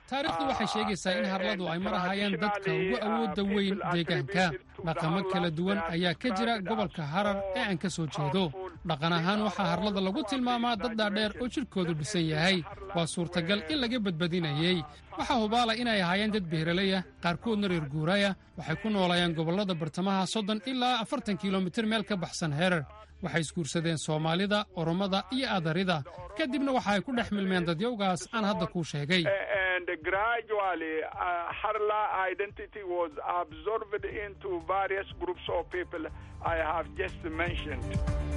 Speaker 8: taariikhdu waxay sheegaysaa in harladu ay mar ahaayeen dadka ugu awoodda weyn deegaanka dhaqamo kala duwan ayaa ka jira gobolka harar ee aan ka soo jeedo dhaqan ahaan waxaa harlada lagu tilmaamaa dad dhaadheer oo jidhkoodu dhisan yahay waa suurtagal in laga badbadinayey waxaa hubaala inay ahaayeen dad beeralaya qaarkoodna reer guuraya waxay ku noolayeen gobollada bartamaha soddon ilaa afartan kilomitir meel ka baxsan herar waxay isguursadeen soomaalida oromada iyo adarida kadibna waxa ay ku dhex milmeen dadyowgaas aan hadda kuu sheegay
Speaker 7: and gradually uh, Harla identity was absorbed into various groups of people I have just mentioned.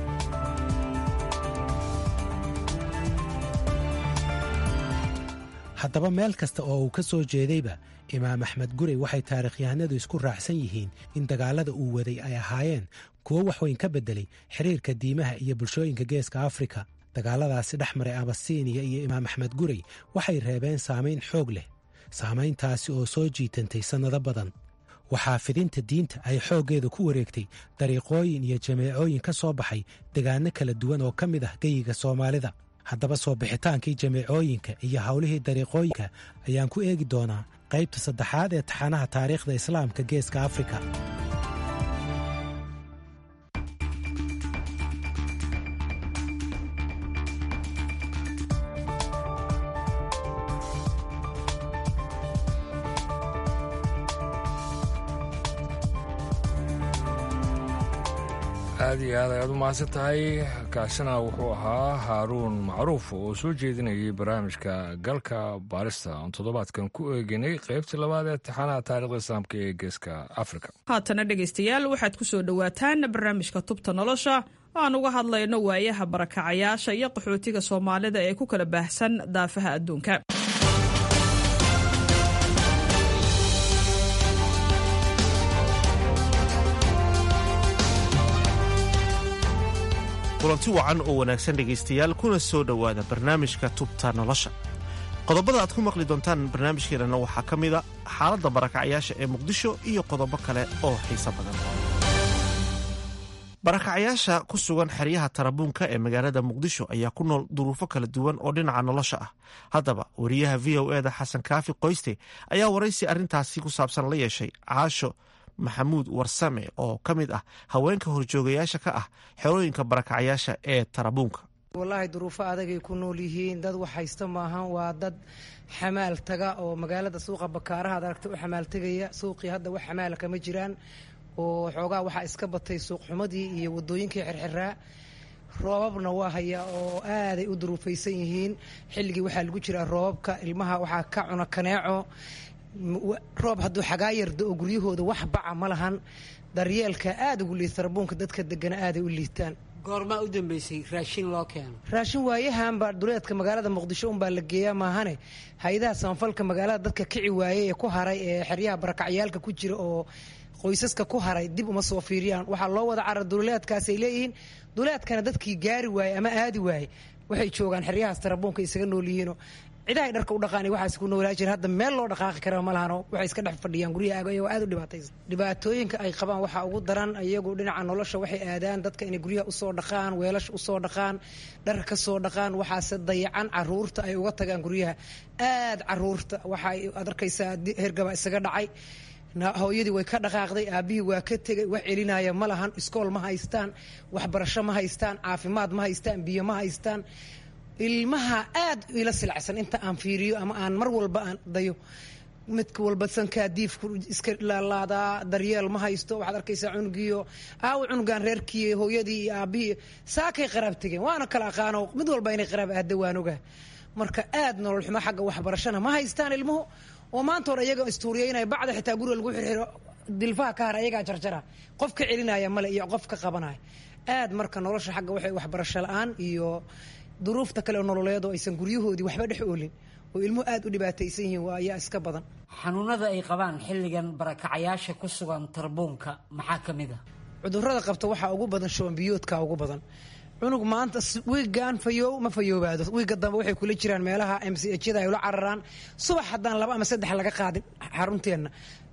Speaker 5: haddaba meel kasta oo uu ka soo jeedayba imaam axmed gurey waxay taarikhyahanadu isku raacsan yihiin in dagaallada uu waday ay ahaayeen kuwo waxweyn ka beddelay xiriirka diimaha iyo bulshooyinka geeska afrika dagaalladaasi dhex maray abasiiniya iyo imaam axmed gurey waxay reebeen saamayn xoog leh saamayntaasi oo soo jiitantay sannado badan waxaa fidinta diinta ay xooggeeda ku wareegtay dariiqooyin iyo jameecooyin ka soo baxay degaanno kala duwan oo ka mid ah geyiga soomaalida haddaba soo bixitaankii jameecooyinka iyo howlihii dariiqooyinka ayaan ku eegi doonaa qaybta saddexaad ee taxanaha taariikhda islaamka geeska afrika
Speaker 2: aad iyo aad ayaad u mahadsan tahay kaasina wuxuu ahaa haaruun macruuf oo soo jeedinayay barnaamijka galka baarista oon toddobaadkan ku eeginay qaybtii labaad ee taxanaha taarikhda islaamka ee geeska afrika
Speaker 10: haatana dhegaystayaal waxaad ku soo dhowaataan barnaamijka tubta nolosha oo aan uga hadlayno waayaha barakacayaasha iyo qaxootiga soomaalida ee ku kala baahsan daafaha adduunka
Speaker 11: kulanti wacan oo wanaagsan dhegaystayaal kuna soo dhowaada barnaamijka tubta nolosha qodobada aad ku maqli doontaan barnaamijkeenana waxaa ka mida xaaladda barakacayaasha ee muqdisho iyo qodobo kale oo xiiso badan barakacayaasha ku sugan xeryaha tarabuunka ee magaalada muqdisho ayaa ku nool duruufo kala duwan oo dhinaca nolosha ah haddaba wariyaha v o eda xasan kaafi qoyste ayaa waraysi arrintaasi ku saabsan la yeeshay caasho maxamuud warsame oo ka mid ah haweenka horjoogayaasha ka ah xerooyinka barakacayaasha ee tarabuunka
Speaker 12: wallaahi duruufo adagay ku nool yihiin dad wax haysta maahan waa dad xamaal taga oo magaalada suuqa bakaaraha ad aragta u xamaal tegaya suuqii hadda wax xamaala kama jiraan oo xoogaa waxaa iska batay suuqxumadii iyo wadooyinkii xirxiraa roobabna waa haya oo aaday u duruufaysan yihiin xilligii waxaa lagu jiraa roobabka ilmaha waxaa ka cuna kaneeco roob hadduu xagaa yardo oo guryahooda wax baca ma lahan daryeelka aada ugu liita tarabuunka dadka degana aaday u liitaan
Speaker 13: goormaa u dambeysay raashin loo keeno
Speaker 12: raashin waayahanba duleedka magaalada muqdisho unbaa la geeyaa maahane hay-adaha samafalka magaalada dadka kici waayey ee ku haray ee xeryaha barakacyaalka ku jira oo qoysaska ku haray dib uma soo fiiriyaan waxaa loo wada cara duleedkaasay leeyihiin duleedkana dadkii gaari waayey ama aadi waayey waxay joogaan xeryahaas tarabuunka isaga nool yihiino cidahay dharka u dhaqaani waxaas ku noolaa jira hadda meel loo dhaqaaqi kara ma lahano waxay iska dhex fadhiyaan guryaha ayagoo aad u dhibaataysan dhibaatooyinka ay qabaan waxaa ugu daran iyagu dhinaca nolosha waxay aadaan dadka inay guryaha usoo dhaqaan weelasha usoo dhaqaan dharka kasoo dhaqaan waxaase dayacan caruurta ay uga tagaan guryaha aad caruurta waxay ad arkaysaa hergaba isaga dhacay hooyadii way ka dhaqaaqday aabihii waa ka tegay wax celinaya ma lahan iskool ma haystaan waxbarasho ma haystaan caafimaad ma haystaan biyo ma haystaan ilmaha aad ila silacsan inta aan fiiriyo ama aan mar walba aan dayo midka walba sankaa diifku iska laalaadaa daryeel ma haysto waxaad arkaysaa cunugiyo aawo cunugan reerkii hooyadii iyo aabihii saakay qaraab tegeen waana kala aqaano mid walba inay qaraab aada waan ogaa marka aad nolol xumo xagga waxbarashana ma haystaan ilmuhu oo maanta hore iyaga istuuriyeynaya bacda xitaa guriga lagu xirxiro dilfaha ka hara iyagaa jarjara qof ka celinaya male iyo qof ka qabanaya aad marka nolosha xagga waxay waxbarasho la-aan iyo duruufta kale oo nololeed oo aysan guryahoodii waxba dhex oolin oo ilmuhu aad u dhibaataysan yihiin waa ayaa iska badan
Speaker 13: xanuunada ay qabaan xilligan barakacayaasha ku sugan tarbuunka maxaa ka mid a
Speaker 12: cudurada qabta waxaa ugu badan shubanbiyoodka ugu badan cunug maanta wiigan fayoow ma fayoobaado wiiga dambe waxay kula jiraan meelaha m c hyada ay ula cararaan subax haddaan laba ama saddex laga qaadin xarunteenna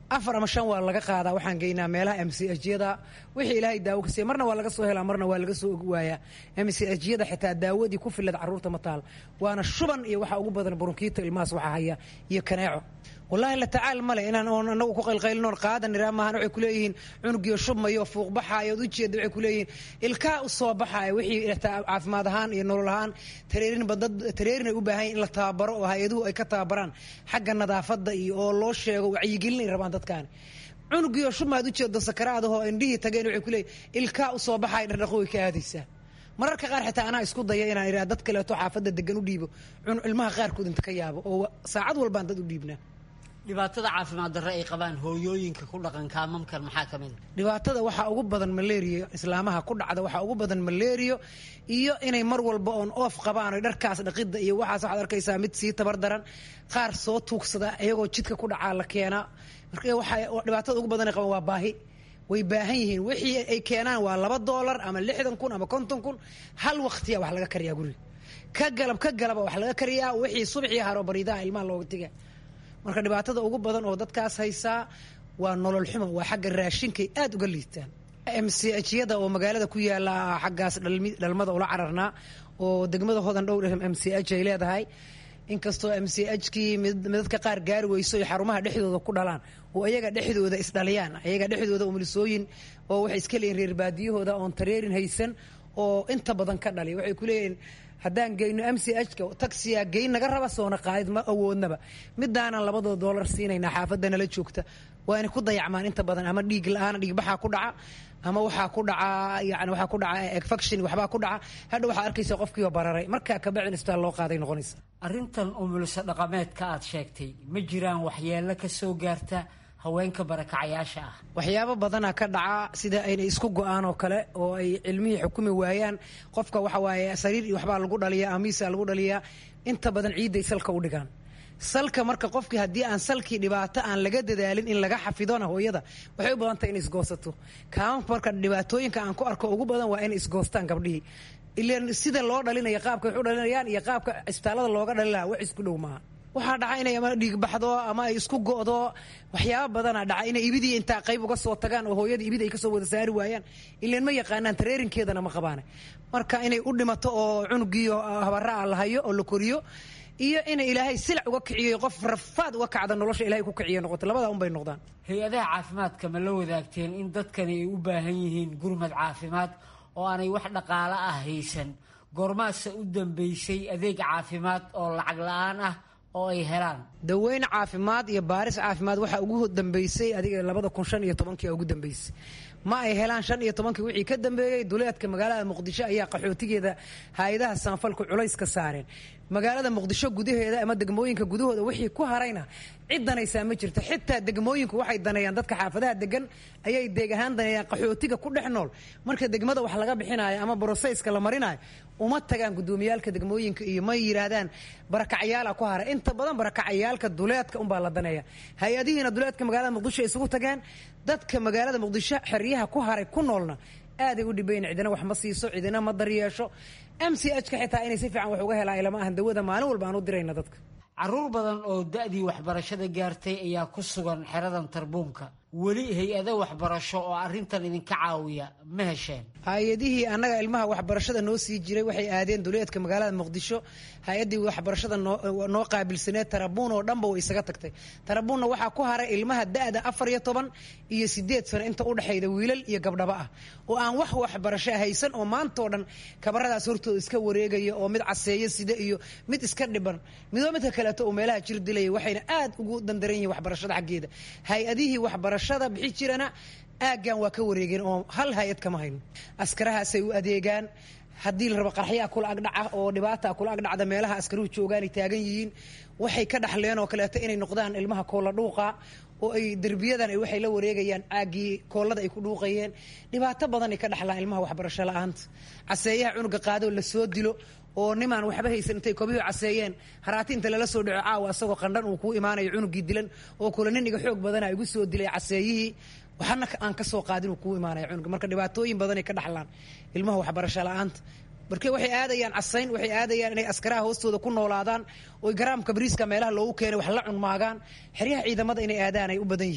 Speaker 12: afar ama shan waa laga qaadaa waxaan geynaa meelaha m c hyada wixii ilaahay daawo ka siiya marna waa laga soo helaa marna waa laga soo waayaa m c hyada xitaa daawadii ku filad carruurta ma taal waana shuban iyo waxaa ugu badan burunkiita ilmahaas waxaa haya iyo kaneeco wallaahi la tacaal male inaan oon anagu ku qaylqaylinoon qaadan iraa maahan waxay kuleeyihiin cunugiyo shubmayo fuuq baxaayo od ujeeda waxay kuleeyihiin ilkaa u soo baxaaya wixii caafimaad ahaan iyo nolol ahaan tareerinba dad tareerin ay u baahan in la tababaro oo hay-aduhu ay ka tababaraan xagga nadaafadda iyo oo loo sheego wacyigelin ay rabaan dadkaani cunugiyo shubmaad ujeedo sakaraadahoo indhihii tageen waxay kuleeyihin ilkaa u soo baxaaya dhardhaqo way ka aadaysaa mararka qaar xitaa anaa isku daya inaan idhaa dad kaleeto xaafadda degan u dhiibo ilmaha qaarkood inta ka yaabo oo saacad walbaan dad u dhiibnaa
Speaker 13: dhibaatada caafimaad darre ay qabaan hooyooyinka ku dhaqan kaamamkan maxaa ka mid a
Speaker 12: dhibaatada waxaa ugu badan malaria islaamaha ku dhacda waxaa ugu badan malario iyo inay mar walba oon oof qabaan o dharkaas dhaqidda iyo waxaas waxaad arkaysaa mid sii tabar daran qaar soo tuugsada iyagoo jidka ku dhacaa la keenaa marka waxaa dhibaatada ugu badan ay qabaan waa baahi way baahan yihiin wixii ay keenaan waa laba doolar ama lixdan kun ama konton kun hal waqtiya wax laga kariyaa guriga ka galab ka galaba wax laga kariyaa wixii subxii haro bariidaha ilmaha looga tiga marka dhibaatada ugu badan oo dadkaas haysaa waa nolol xumo waa xagga raashinkay aad uga liitaan m c hyada oo magaalada ku yaala xaggaas dhalmada ula cararnaa oo degmada hodan dhowr m c h ay leedahay inkastoo m c h kii midadka qaar gaari weyso ay xarumaha dhexdooda ku dhalaan oo ayaga dhexdooda isdhaliyaan ayaga dhexdooda umulisooyin oo waxay iska leeyihin reer baadiyahooda oon tareerin haysan oo inta badan ka dhaliya waxay ku leeyihin haddaan geyno m c h ka taxiya geyn naga raba soona qaadid ma awoodnaba midaanan labadoo doolar siinaynaa xaafadda nala joogta waa inay ku dayacmaan inta badan ama dhiig la-aan dhiigbaxaa ku dhaca ama waxaa ku dhaca yani waxaa ku dhaca efection waxbaa ku dhaca hadha waxaa arkaysa qofkiioo bararay markaa kabacdin isbitaal loo qaaday noqonaysa
Speaker 13: arrintan umulisa dhaqameedka aad sheegtay ma jiraan waxyeello ka soo gaarta haweenka barakacayaasha ah
Speaker 12: waxyaabo badanaa ka dhaca sida aynay isku go-aan oo kale oo ay cilmihii xukumi waayaan qofka waxa waaye sariir iyo waxbaa lagu dhaliyaa amiisa lagu dhaliyaa inta badan ciidday salka u dhigaan salka marka qofkii haddii aan salkii dhibaato aan laga dadaalin in laga xafidona hooyada waxay u badan tahay inay isgoosato kaamamka marka dhibaatooyinka aan ku arko ugu badan waa inay isgoostaan gabdhihii ilan sida loo dhalinaya qaabka wax u dhalinayaan iyo qaabka isbitaallada looga dhalin lahaa wax isku dhow maaha waxaa dhaca inay ama dhiig baxdo ama ay isku go'do waxyaaba badanaa dhaca inay ibidii intaa qayb uga soo tagaan oo hooyada ibid ay kasoo wada saari waayaan ilan ma yaqaanaan tareerinkeedana ma qabaane marka inay u dhimato oo cunugiiyo habaraa la hayo oo la koriyo iyo inay ilaahay silac uga kiciyo qof rafaad uga kacda nolosha ilahay ku kiciyo noqoto labadaa unbay noqdaan
Speaker 13: hay-adaha caafimaadka ma la wadaagteen in dadkani ay u baahan yihiin gurmad caafimaad oo aanay wax dhaqaalo ah haysan goormaase u dambeysay adeeg caafimaad oo lacag la-aan ah oo ay helaan
Speaker 12: daweyn caafimaad iyo baaris caafimaad waxaa ugu dambeysay adiga labada kun shan iyo tobankii ugu dambeysay ma ay helaan shan iyo tobankii wixii ka dambeeyey duleedka magaalada muqdisho ayaa qaxootigeeda hay-adaha saanfalku culays ka saareen magaalada muqdisho gudaheeda ama degmooyinka gudahooda wixii ku harayna cid danaysaa ma jirto xitaa degmooyinku waxay daneeyaan dadka xaafadaha degan ayay deeg ahaan daneeyaan qaxootiga ku dhex nool marka degmada wax laga bixinayo ama broseyska la marinayo uma tagaan gudoomiyaalka degmooyinka iyo ma yidhaahdaan barakacyaala ku haray inta badan barakacyaalka duleedka unbaa la daneeya hay-adihiina duleedka magaalada muqdisho ay isugu tageen dadka magaalada muqdisho xeryaha ku haray ku noolna aaday u dhibayn cidina wax ma siiso cidina ma daryeesho m c h ka xitaa inay si fiican wax uga helaan ilama ahan dawada maalin walba aan u dirayna dadka
Speaker 13: caruur badan oo da-dii waxbarashada gaartay ayaa ku sugan xeradan tarbuunka weli hay-ado waxbarasho oo arrintan idinka caawiya ma hesheen
Speaker 12: hay-adihii annaga ilmaha waxbarashada noo sii jiray waxay aadeen duleedka magaalada muqdisho hay-addii waxbarashada noo qaabilsaneed tarabuun oo dhanba way isaga tagtay tarabuunna waxaa ku haray ilmaha da-da afar iyo toban iyo sideed sano inta udhexayda wiilal iyo gabdhaba ah oo aan wax waxbarasho haysan oo maantao dhan kabaradaas hortooda iska wareegaya oo mid caseeyo sida iyo mid iska dhiban midoo midka kaleeto oo meelaha jir dilaya waxayna aad ugu dandaran yihiin waxbarashada xaggeeda hay-adihii waxbarashada bixi jirana aaggan waa ka wareegeen oo hal hay-ad kama hayno askarahaasay u adeegaan haddii la rabo qarxyaa kula agdhaca oo dhibaata kula agdhacda meelaha askaruhu joogaanay taagan yihiin waxay ka dhaxleen oo kaleeto inay noqdaan ilmaha koolla dhuuqa oo ay derbiyadan ay waxay la wareegayaan caaggii koollada ay ku dhuuqayeen dhibaato badan ay ka dhaxlaan ilmaha waxbarasho la-aanta caseeyaha cunuga qaadoo la soo dilo oo nimaan waxba haysan intay kobiyuhu caseeyeen haraati inta lala soo dhaco caawa asagoo qandhan uu kuu imaanayo cunugii dilan oo kule nin iga xoog badana igu soo dilay caseeyihii waxana aan ka soo qaadin uu kuu imaanaya cunuga marka dhibaatooyin badanay ka dhaxlaan ilmaha waxbarasho la-aanta marka waxay aadayaan casayn waxay aadayaan inay askaraha hoostooda ku noolaadaan oy garaamka bariiska meelaha loogu keenay wax la cunmaagaan xeryaha ciidamada inay aadaan ay u badan yihiin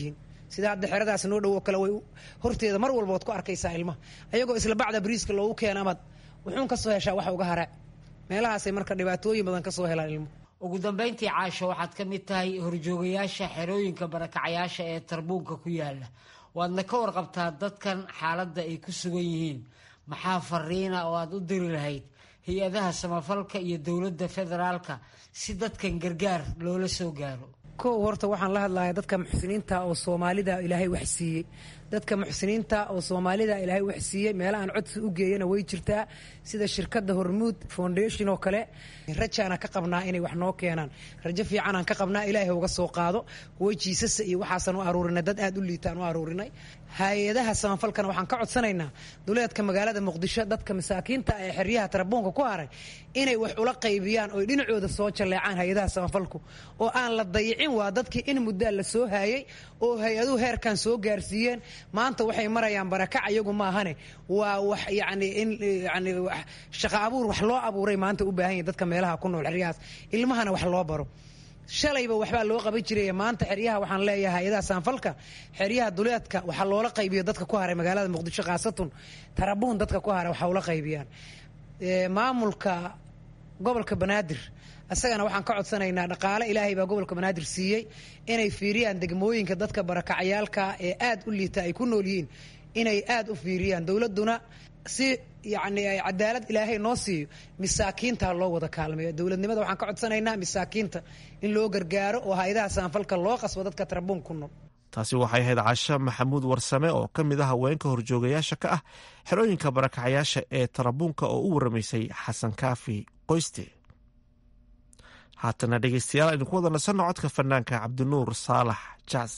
Speaker 12: sida hadda xeradaas noo dhowo kale way horteeda mar walba waad ku arkaysaa ilmaha ayagoo isla bacda bariiska loogu keena amaad wuxuun ka soo heshaa wax uga hara meelahaasay marka dhibaatooyin badan ka soo helaan ilmuhu
Speaker 13: ugu dambayntii caasho waxaad ka mid tahay horjoogayaasha xerooyinka barakacayaasha ee tarbuunka ku yaala waadna ka warqabtaa dadkan xaaladda ay ku sugan yihiin maxaa fariina oo aad u diri lahayd hay-adaha samafalka iyo dowladda federaalka si dadkan gargaar loola soo gaaro
Speaker 12: kow horta waxaan la hadlayaa dadka muxsiniinta oo soomaalida ilaahay wax siiyey dadka muxsiniinta oo soomaalida ilaahay wax siiyey meelahaan codsi u geeyana way jirtaa sida shirkadda hormuud foundation oo kale rajaana ka qabnaa inay wax noo keenaan rajo fiicanaan ka qabnaa ilaahay uga soo qaado kuwo jiisasa iyo waxaasan u aruurinay dad aad u liitaan u aruurinay hay-adaha samafalkana waxaan ka codsanaynaa duleedka magaalada muqdisho dadka masaakiinta ee xeryaha tarabuunka ku haray inay wax ula qaybiyaan oy dhinacooda soo jalleecaan hay-adaha samafalku oo aan la dayicin waa dadkii in muddaa la soo haayay oo hay-aduhu heerkan soo gaarsiiyeen maanta waxay marayaan barakac iyagu maahane waa wax yani in yani shaqa abuur wax loo abuuray maanta u baahan yahy dadka meelaha ku nool xeryahaas ilmahana wax loo baro shalayba waxbaa loo qaban jiray maanta xeryaha waxaan leeyahay hay-adaha saanfalka xeryaha duleedka waxaa loola qaybiyo dadka ku haray magaalada muqdisho khaasatun tarabuun dadka ku haray waxaa ula qaybiyaan maamulka gobolka banaadir isagana waxaan ka codsanaynaa dhaqaale ilaahay baa gobolka banaadir siiyey inay fiiriyaan degmooyinka dadka barakacyaalka ee aad u liita ay ku nool yihiin inay aad u fiiriyaan dowladuna si yani cadaalad ilaahay noo siiyo masaakiinta loo wada kaalmeeyo dowladnimada waxaan ka codsanaynaa masaakiinta in loo gargaaro oo hay-adaha saanfalka loo qasbo dadka tarabuun ku nool
Speaker 11: taasi waxay ahayd casho maxamuud warsame oo ka mid ah haweenka horjoogayaasha ka ah xerooyinka barakacayaasha ee tarabuunka oo u waramaysay xasan kaafi qoyste haatana dhegeystayaal aynu ku wada nasanno codka fanaanka cabdinuur saalax jaas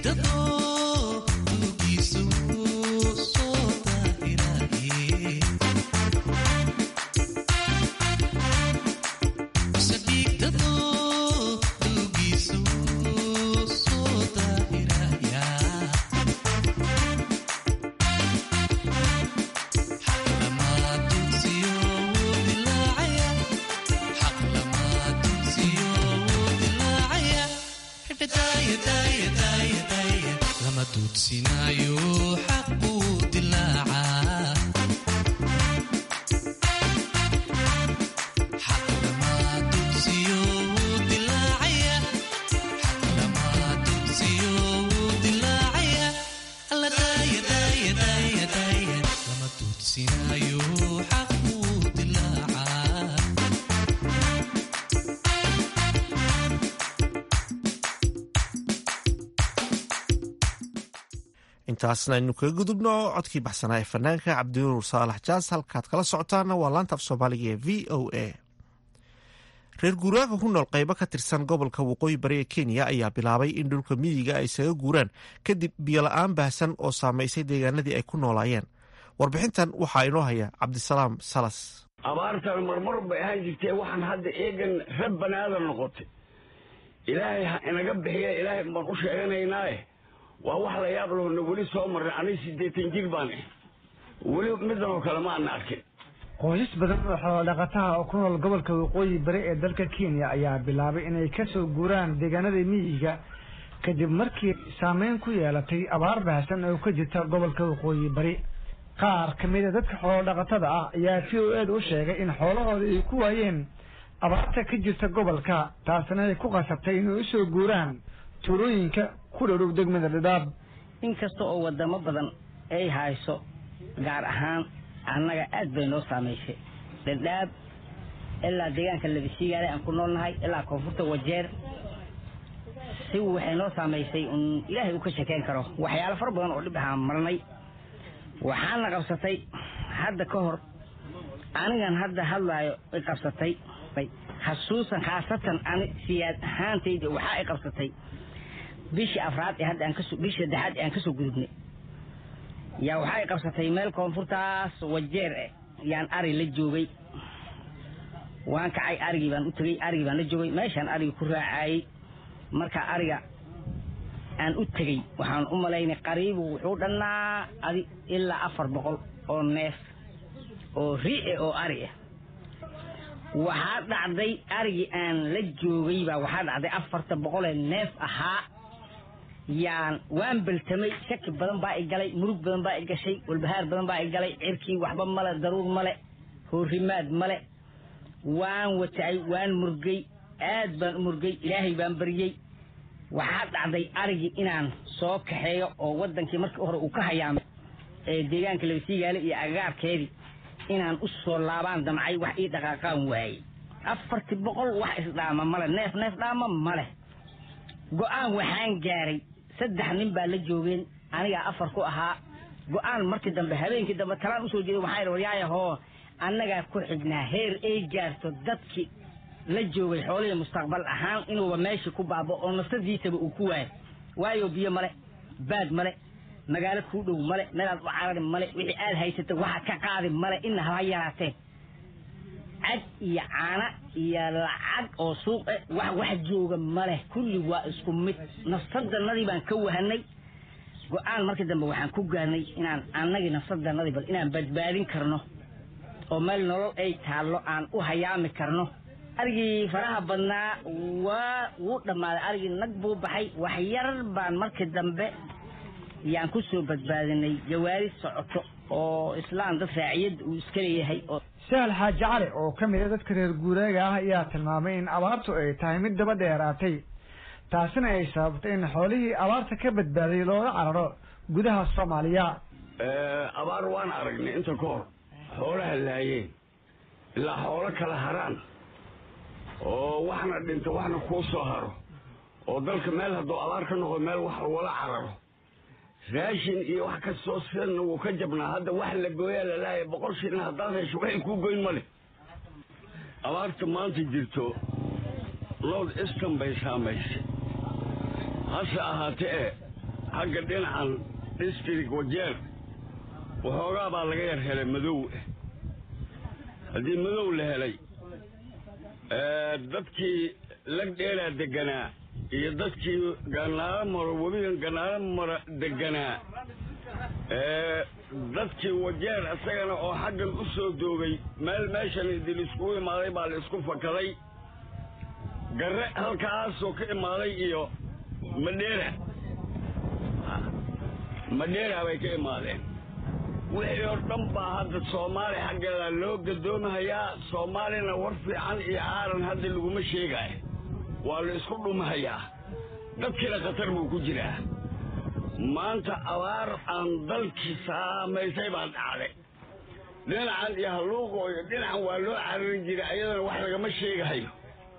Speaker 11: intaasna aynu kaga gudubno codkii baxsanaa ee fanaanka cabdinuur saalax jaas halkaad kala socotaana waa laanta af soomaaliga ee v o a reer guuraaga ku nool qaybo ka tirsan gobolka waqooyi bari ee kenya ayaa bilaabay in dhulka miyiga ay isaga guuraan kadib biyola-aan baahsan oo saamaysay deegaanadii ay ku noolaayeen warbixintan waxaa inoo haya cabdisalaam salas
Speaker 14: abaartan marmar bay ahaan jirtee waxaan hadda eegan rab banaadan noqotay ilaahay ha inaga bixiya ilaahay baan u sheeganaynaae waa wax la yaab lahona weli soo marnay aniga siddeetan jir baan ah weli midan oo kale ma ana arkin
Speaker 15: qoysas badan oo xoolodhaqataha oo ku nool gobolka waqooyi bari ee dalka kenya ayaa bilaabay inay ka soo guuraan deegaanada miyiga kadib markii saameyn ku yeelatay abaar baahsan oo ka jirta gobolka waqooyi bari qaar ka mid a dadka xoolodhaqatada ah ayaa v o eeda u sheegay in xoolahooda ay ku waayeen abaarta ka jirta gobolka taasna ay ku qasabtay inay usoo guuraan tuulooyinka ku dhowdhow degmada dhadhaab
Speaker 16: inkasta oo wadamo badan ay hayso gaar ahaan annaga aad bay noo saamaysay dhadhaab ilaa deegaanka labisiigaale aan ku noolnahay ilaa koonfurta wajeer si waxay noo saamaysay un ilaahay uu ka shekeyn karo waxyaalo fara badan oo dhib ahaan marnay waxaana qabsatay hadda ka hor anigan hadda hadlaayo i qabsatay xasuusan khaasatan ani siyaad ahaantayda waxaa i qabsatay bishii afraad ee hadda aan kaso bishii saddexaad ee aan kasoo gudubnay yaa waxaa i qabsatay meel koonfurtaas wajeer eh yaan ari la joogay waan kacay arigii baan u tegey arigii baan la joogay meeshaan arigi ku raacayey markaa ariga aan u tegey waxaan u malaynay qariibu wuxuu dhannaa adi ilaa afar boqol oo neef oo ri-e oo ari ah waxaa dhacday arigii aan la joogay baa waxaa dhacday afarta boqolee neef ahaa yaan waan beltamay shaki badan baa i galay murug badan baa i gashay walbahaar badan baa i galay cirkii waxba male daruur male hoorimaad male waan watacay waan murgay aad baan u murgay ilaahay baan baryey waxaa dhacday arigii inaan soo kaxeeyo oo wadankii markii hore uu ka hayaamay ee deegaanka labasiigaale iyo agagaarkeedii inaan u soo laabaan damcay wax ii dhaqaaqaan waayey afartii boqol wax isdhaama male neef neef dhaama male go-aan waxaan gaaray saddex nin baa la joogeen anigaa afar ku ahaa go-aan markii dambe habeenkii dambe talaan usoo jeeday waxaa idhi waryaayahoo annagaa ku xignaa heer ay gaarto dadkii la joogay xoolihii mustaqbal ahaan inuuba meeshii ku baabo oo nafsadiisaba uu ku waayo waayo biyo male baad male magaalo kuu dhow male meelaad u carari male wixii aad haysata waxa ka qaadi male ina haba yaraatee cag iyo caana iyo lacag oo suuq eh wax wax jooga male kulli waa isku mid nafsadanadii baan ka wahanay go-aan markii dambe waxaan ku gaarnay inaan annagii nafsadanadii bal inaan badbaadin karno oo meel nolol ay taallo aan u hayaami karno arigii faraha badnaa waa wuu dhammaaday arigii nag buu baxay wax yar baan markii dambe yaan ku soo badbaadinay jawaari socoto oo islaan dad raaciyadda uu iska leeyahay oo
Speaker 15: sahal xaaji cali oo ka mid a dadka reer guuraaga ah ayaa tilmaamay in abaartu ay tahay mid daba dheeraatay taasina ay sababtay in xoolihii abaarta ka badbaaday looga cararo gudaha soomaaliya
Speaker 14: abaar waan aragnay inta ka hor xoolaha laayeen ilaa xoolo kala haraan oo waxna dhinto waxna kuu soo haro oo dalka meel hadduu abaar ka noqdo meel wax lagula cararo raashin iyo wax kastoo sidanna wuu ka jabnaa hadda wax la gooyaa lalaaya boqol shilin haddaad hesho waxay kuu goyn male abaarta maanta jirto north eastern bay saamaysay hase ahaatee e xagga dhinacan district wajeer waxoogaa baa laga yar helay madow haddii madow la helay dadkii lagdheelaa deganaa iyo dadkii ganaalo maro webigan ganaalo mara deganaa dadkii wajeer isagana oo xaggan u soo doogay meel meeshan idil iskugu imaaday baa la isku fakaday garre halkaasoo ka imaaday iyo madheera madheera bay ka imaadeen wixii oo dhan baa hadda soomaali xaggeeda loo gadoomahayaa soomaalina war fiican iyo aaran hadda laguma sheegaayo waa la isku dhumahayaa dadkiina khatar buu ku jiraa maanta abaar aan dalkii saamaysay baa dhacday dhinacan iyo halluuqo iyo dhinacan waa loo cararin jiray ayadana wax lagama sheegahayo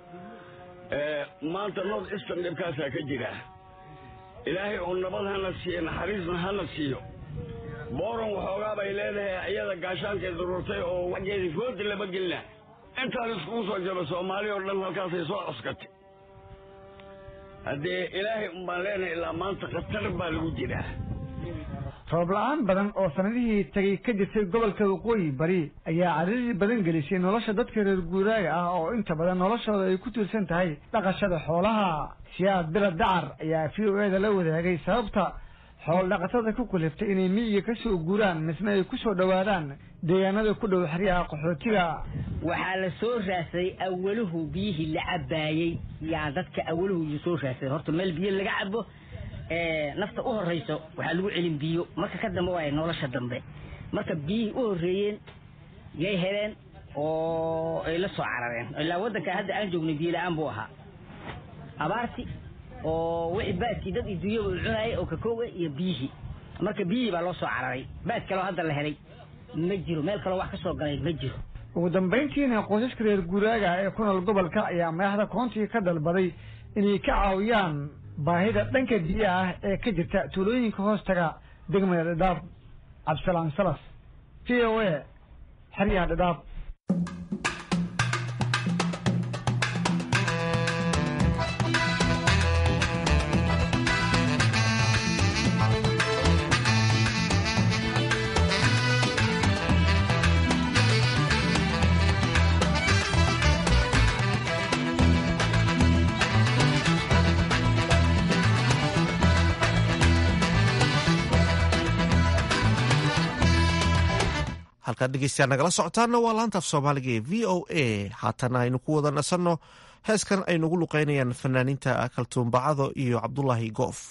Speaker 14: maanta north eastern dhibkaasaa ka jira ilaahay oo nabad hana siiyo naxariisna hana siiyo booran waxoogaa bay leedahay iyada gaashaankay daruurtay oo waxgeedii fooda lama gelina intaan iskugu soo jiro soomaali oo dhan halkaasay soo coskatay haddee ilaahay unbaan leenahay ilaa maanta khatar baa lagu jiraa
Speaker 15: roob la-aan badan oo sanadihii tegay ka jirtay gobolka waqooyi bari ayaa cadaadii badan gelisay nolosha dadka reer guuraaga ah oo inta badan noloshooda ay ku tiirsan tahay dhaqashada xoolaha siyaad bila dacar ayaa v o eda la wadaagay sababta xool dhaqatada ku kaliftay inay miyiga ka soo guuraan misna ay ku soo dhowaadaan deegaanada ku dhow xeryaha qaxootiga
Speaker 16: waxaa la soo raadsaday awaluhu biyihii la cabaayey yaa dadka awaluhu soo raadsaday horta meel biyo laga cabo nafta u horeyso waxaa lagu celin biyo marka ka dambe waay nolosha dambe marka biyihii u horeeyeen yay heleen oo ay la soo carareen ilaa waddanka hadda aan joognay biyo la-aan buu ahaa abaarti oo wixii baadkii dad iduunyaba u cunaayay oo kakooga iyo biyihii marka biyihii baa loo soo cararay baad kaloo hadda la helay ma jiro meel kaloo wax ka soo galay ma jiro
Speaker 15: ugu dambayntiina qoysaska reer guuraaga ee ku nool gobolka ayaa madaxda koontiga ka dalbaday inay ka caawiyaan baahida dhanka biyaha ah ee ka jirta tuulooyinka hoostaga degmada dhadhaab cabdisalaan salas v o a xeryaha dhadhaab
Speaker 11: halkaad dhegeystayaa nagala socotaana waa laantaaf soomaaliga ee v o a haatana aynu ku wada nasanno heeskan ay nagu luqeynayaan fanaaniinta kaltuumbacado iyo cabdulaahi goof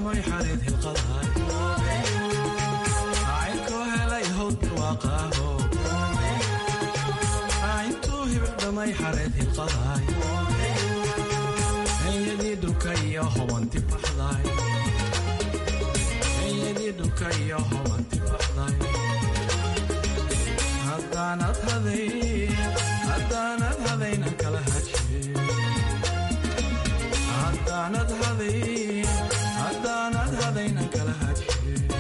Speaker 17: hibildhamay xareed hilqadahay caynko helay howd barwaaqaaho cayntuu hibildhamay xareed hilqadahay enyadii dhulka iyo hobanti baxday enyadii dhulka iyo hobanti baxday haddaanad haday haddaanad hadayna kala haje haddaanad haday haddaanad hadayna kala haje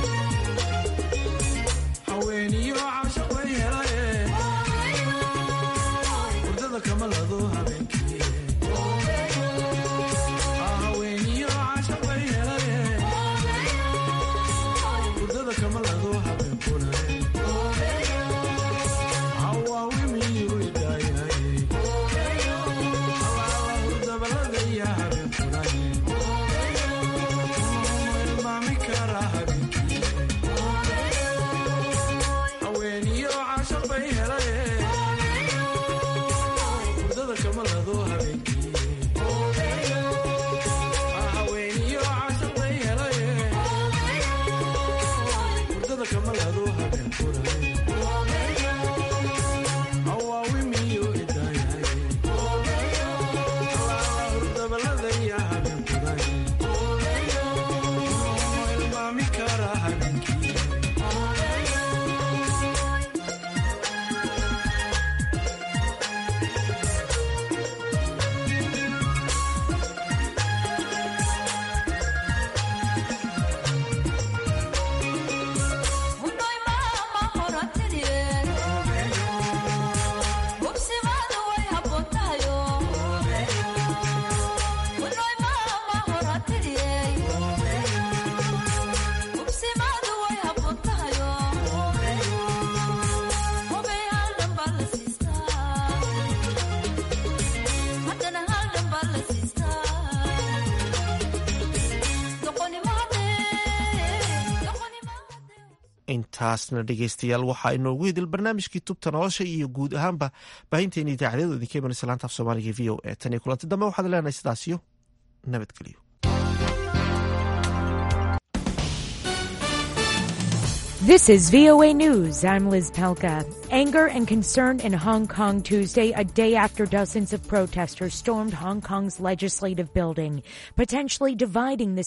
Speaker 17: haweeniyo cashaq way helaye hurdada kama lado habeenkii haweeniyo cashaq way helaye hurdada kama lado habeenkuna
Speaker 11: intaasna dhegeystayaal waxaa inoogu hidil barnaamijkii tubta nolosha iyo guud ahaanba baahinteena idaacadyadu idinka imanaysa laanta af soomaaliga v o e tan iyo kulanti dambe waxaad leenahay sidaasiyo nabadgelyo
Speaker 18: This is VOA News. I'm Liz Pelka. Anger and concern in Hong Kong Tuesday, a day after dozens of protesters stormed Hong Kong's legislative building, potentially dividing the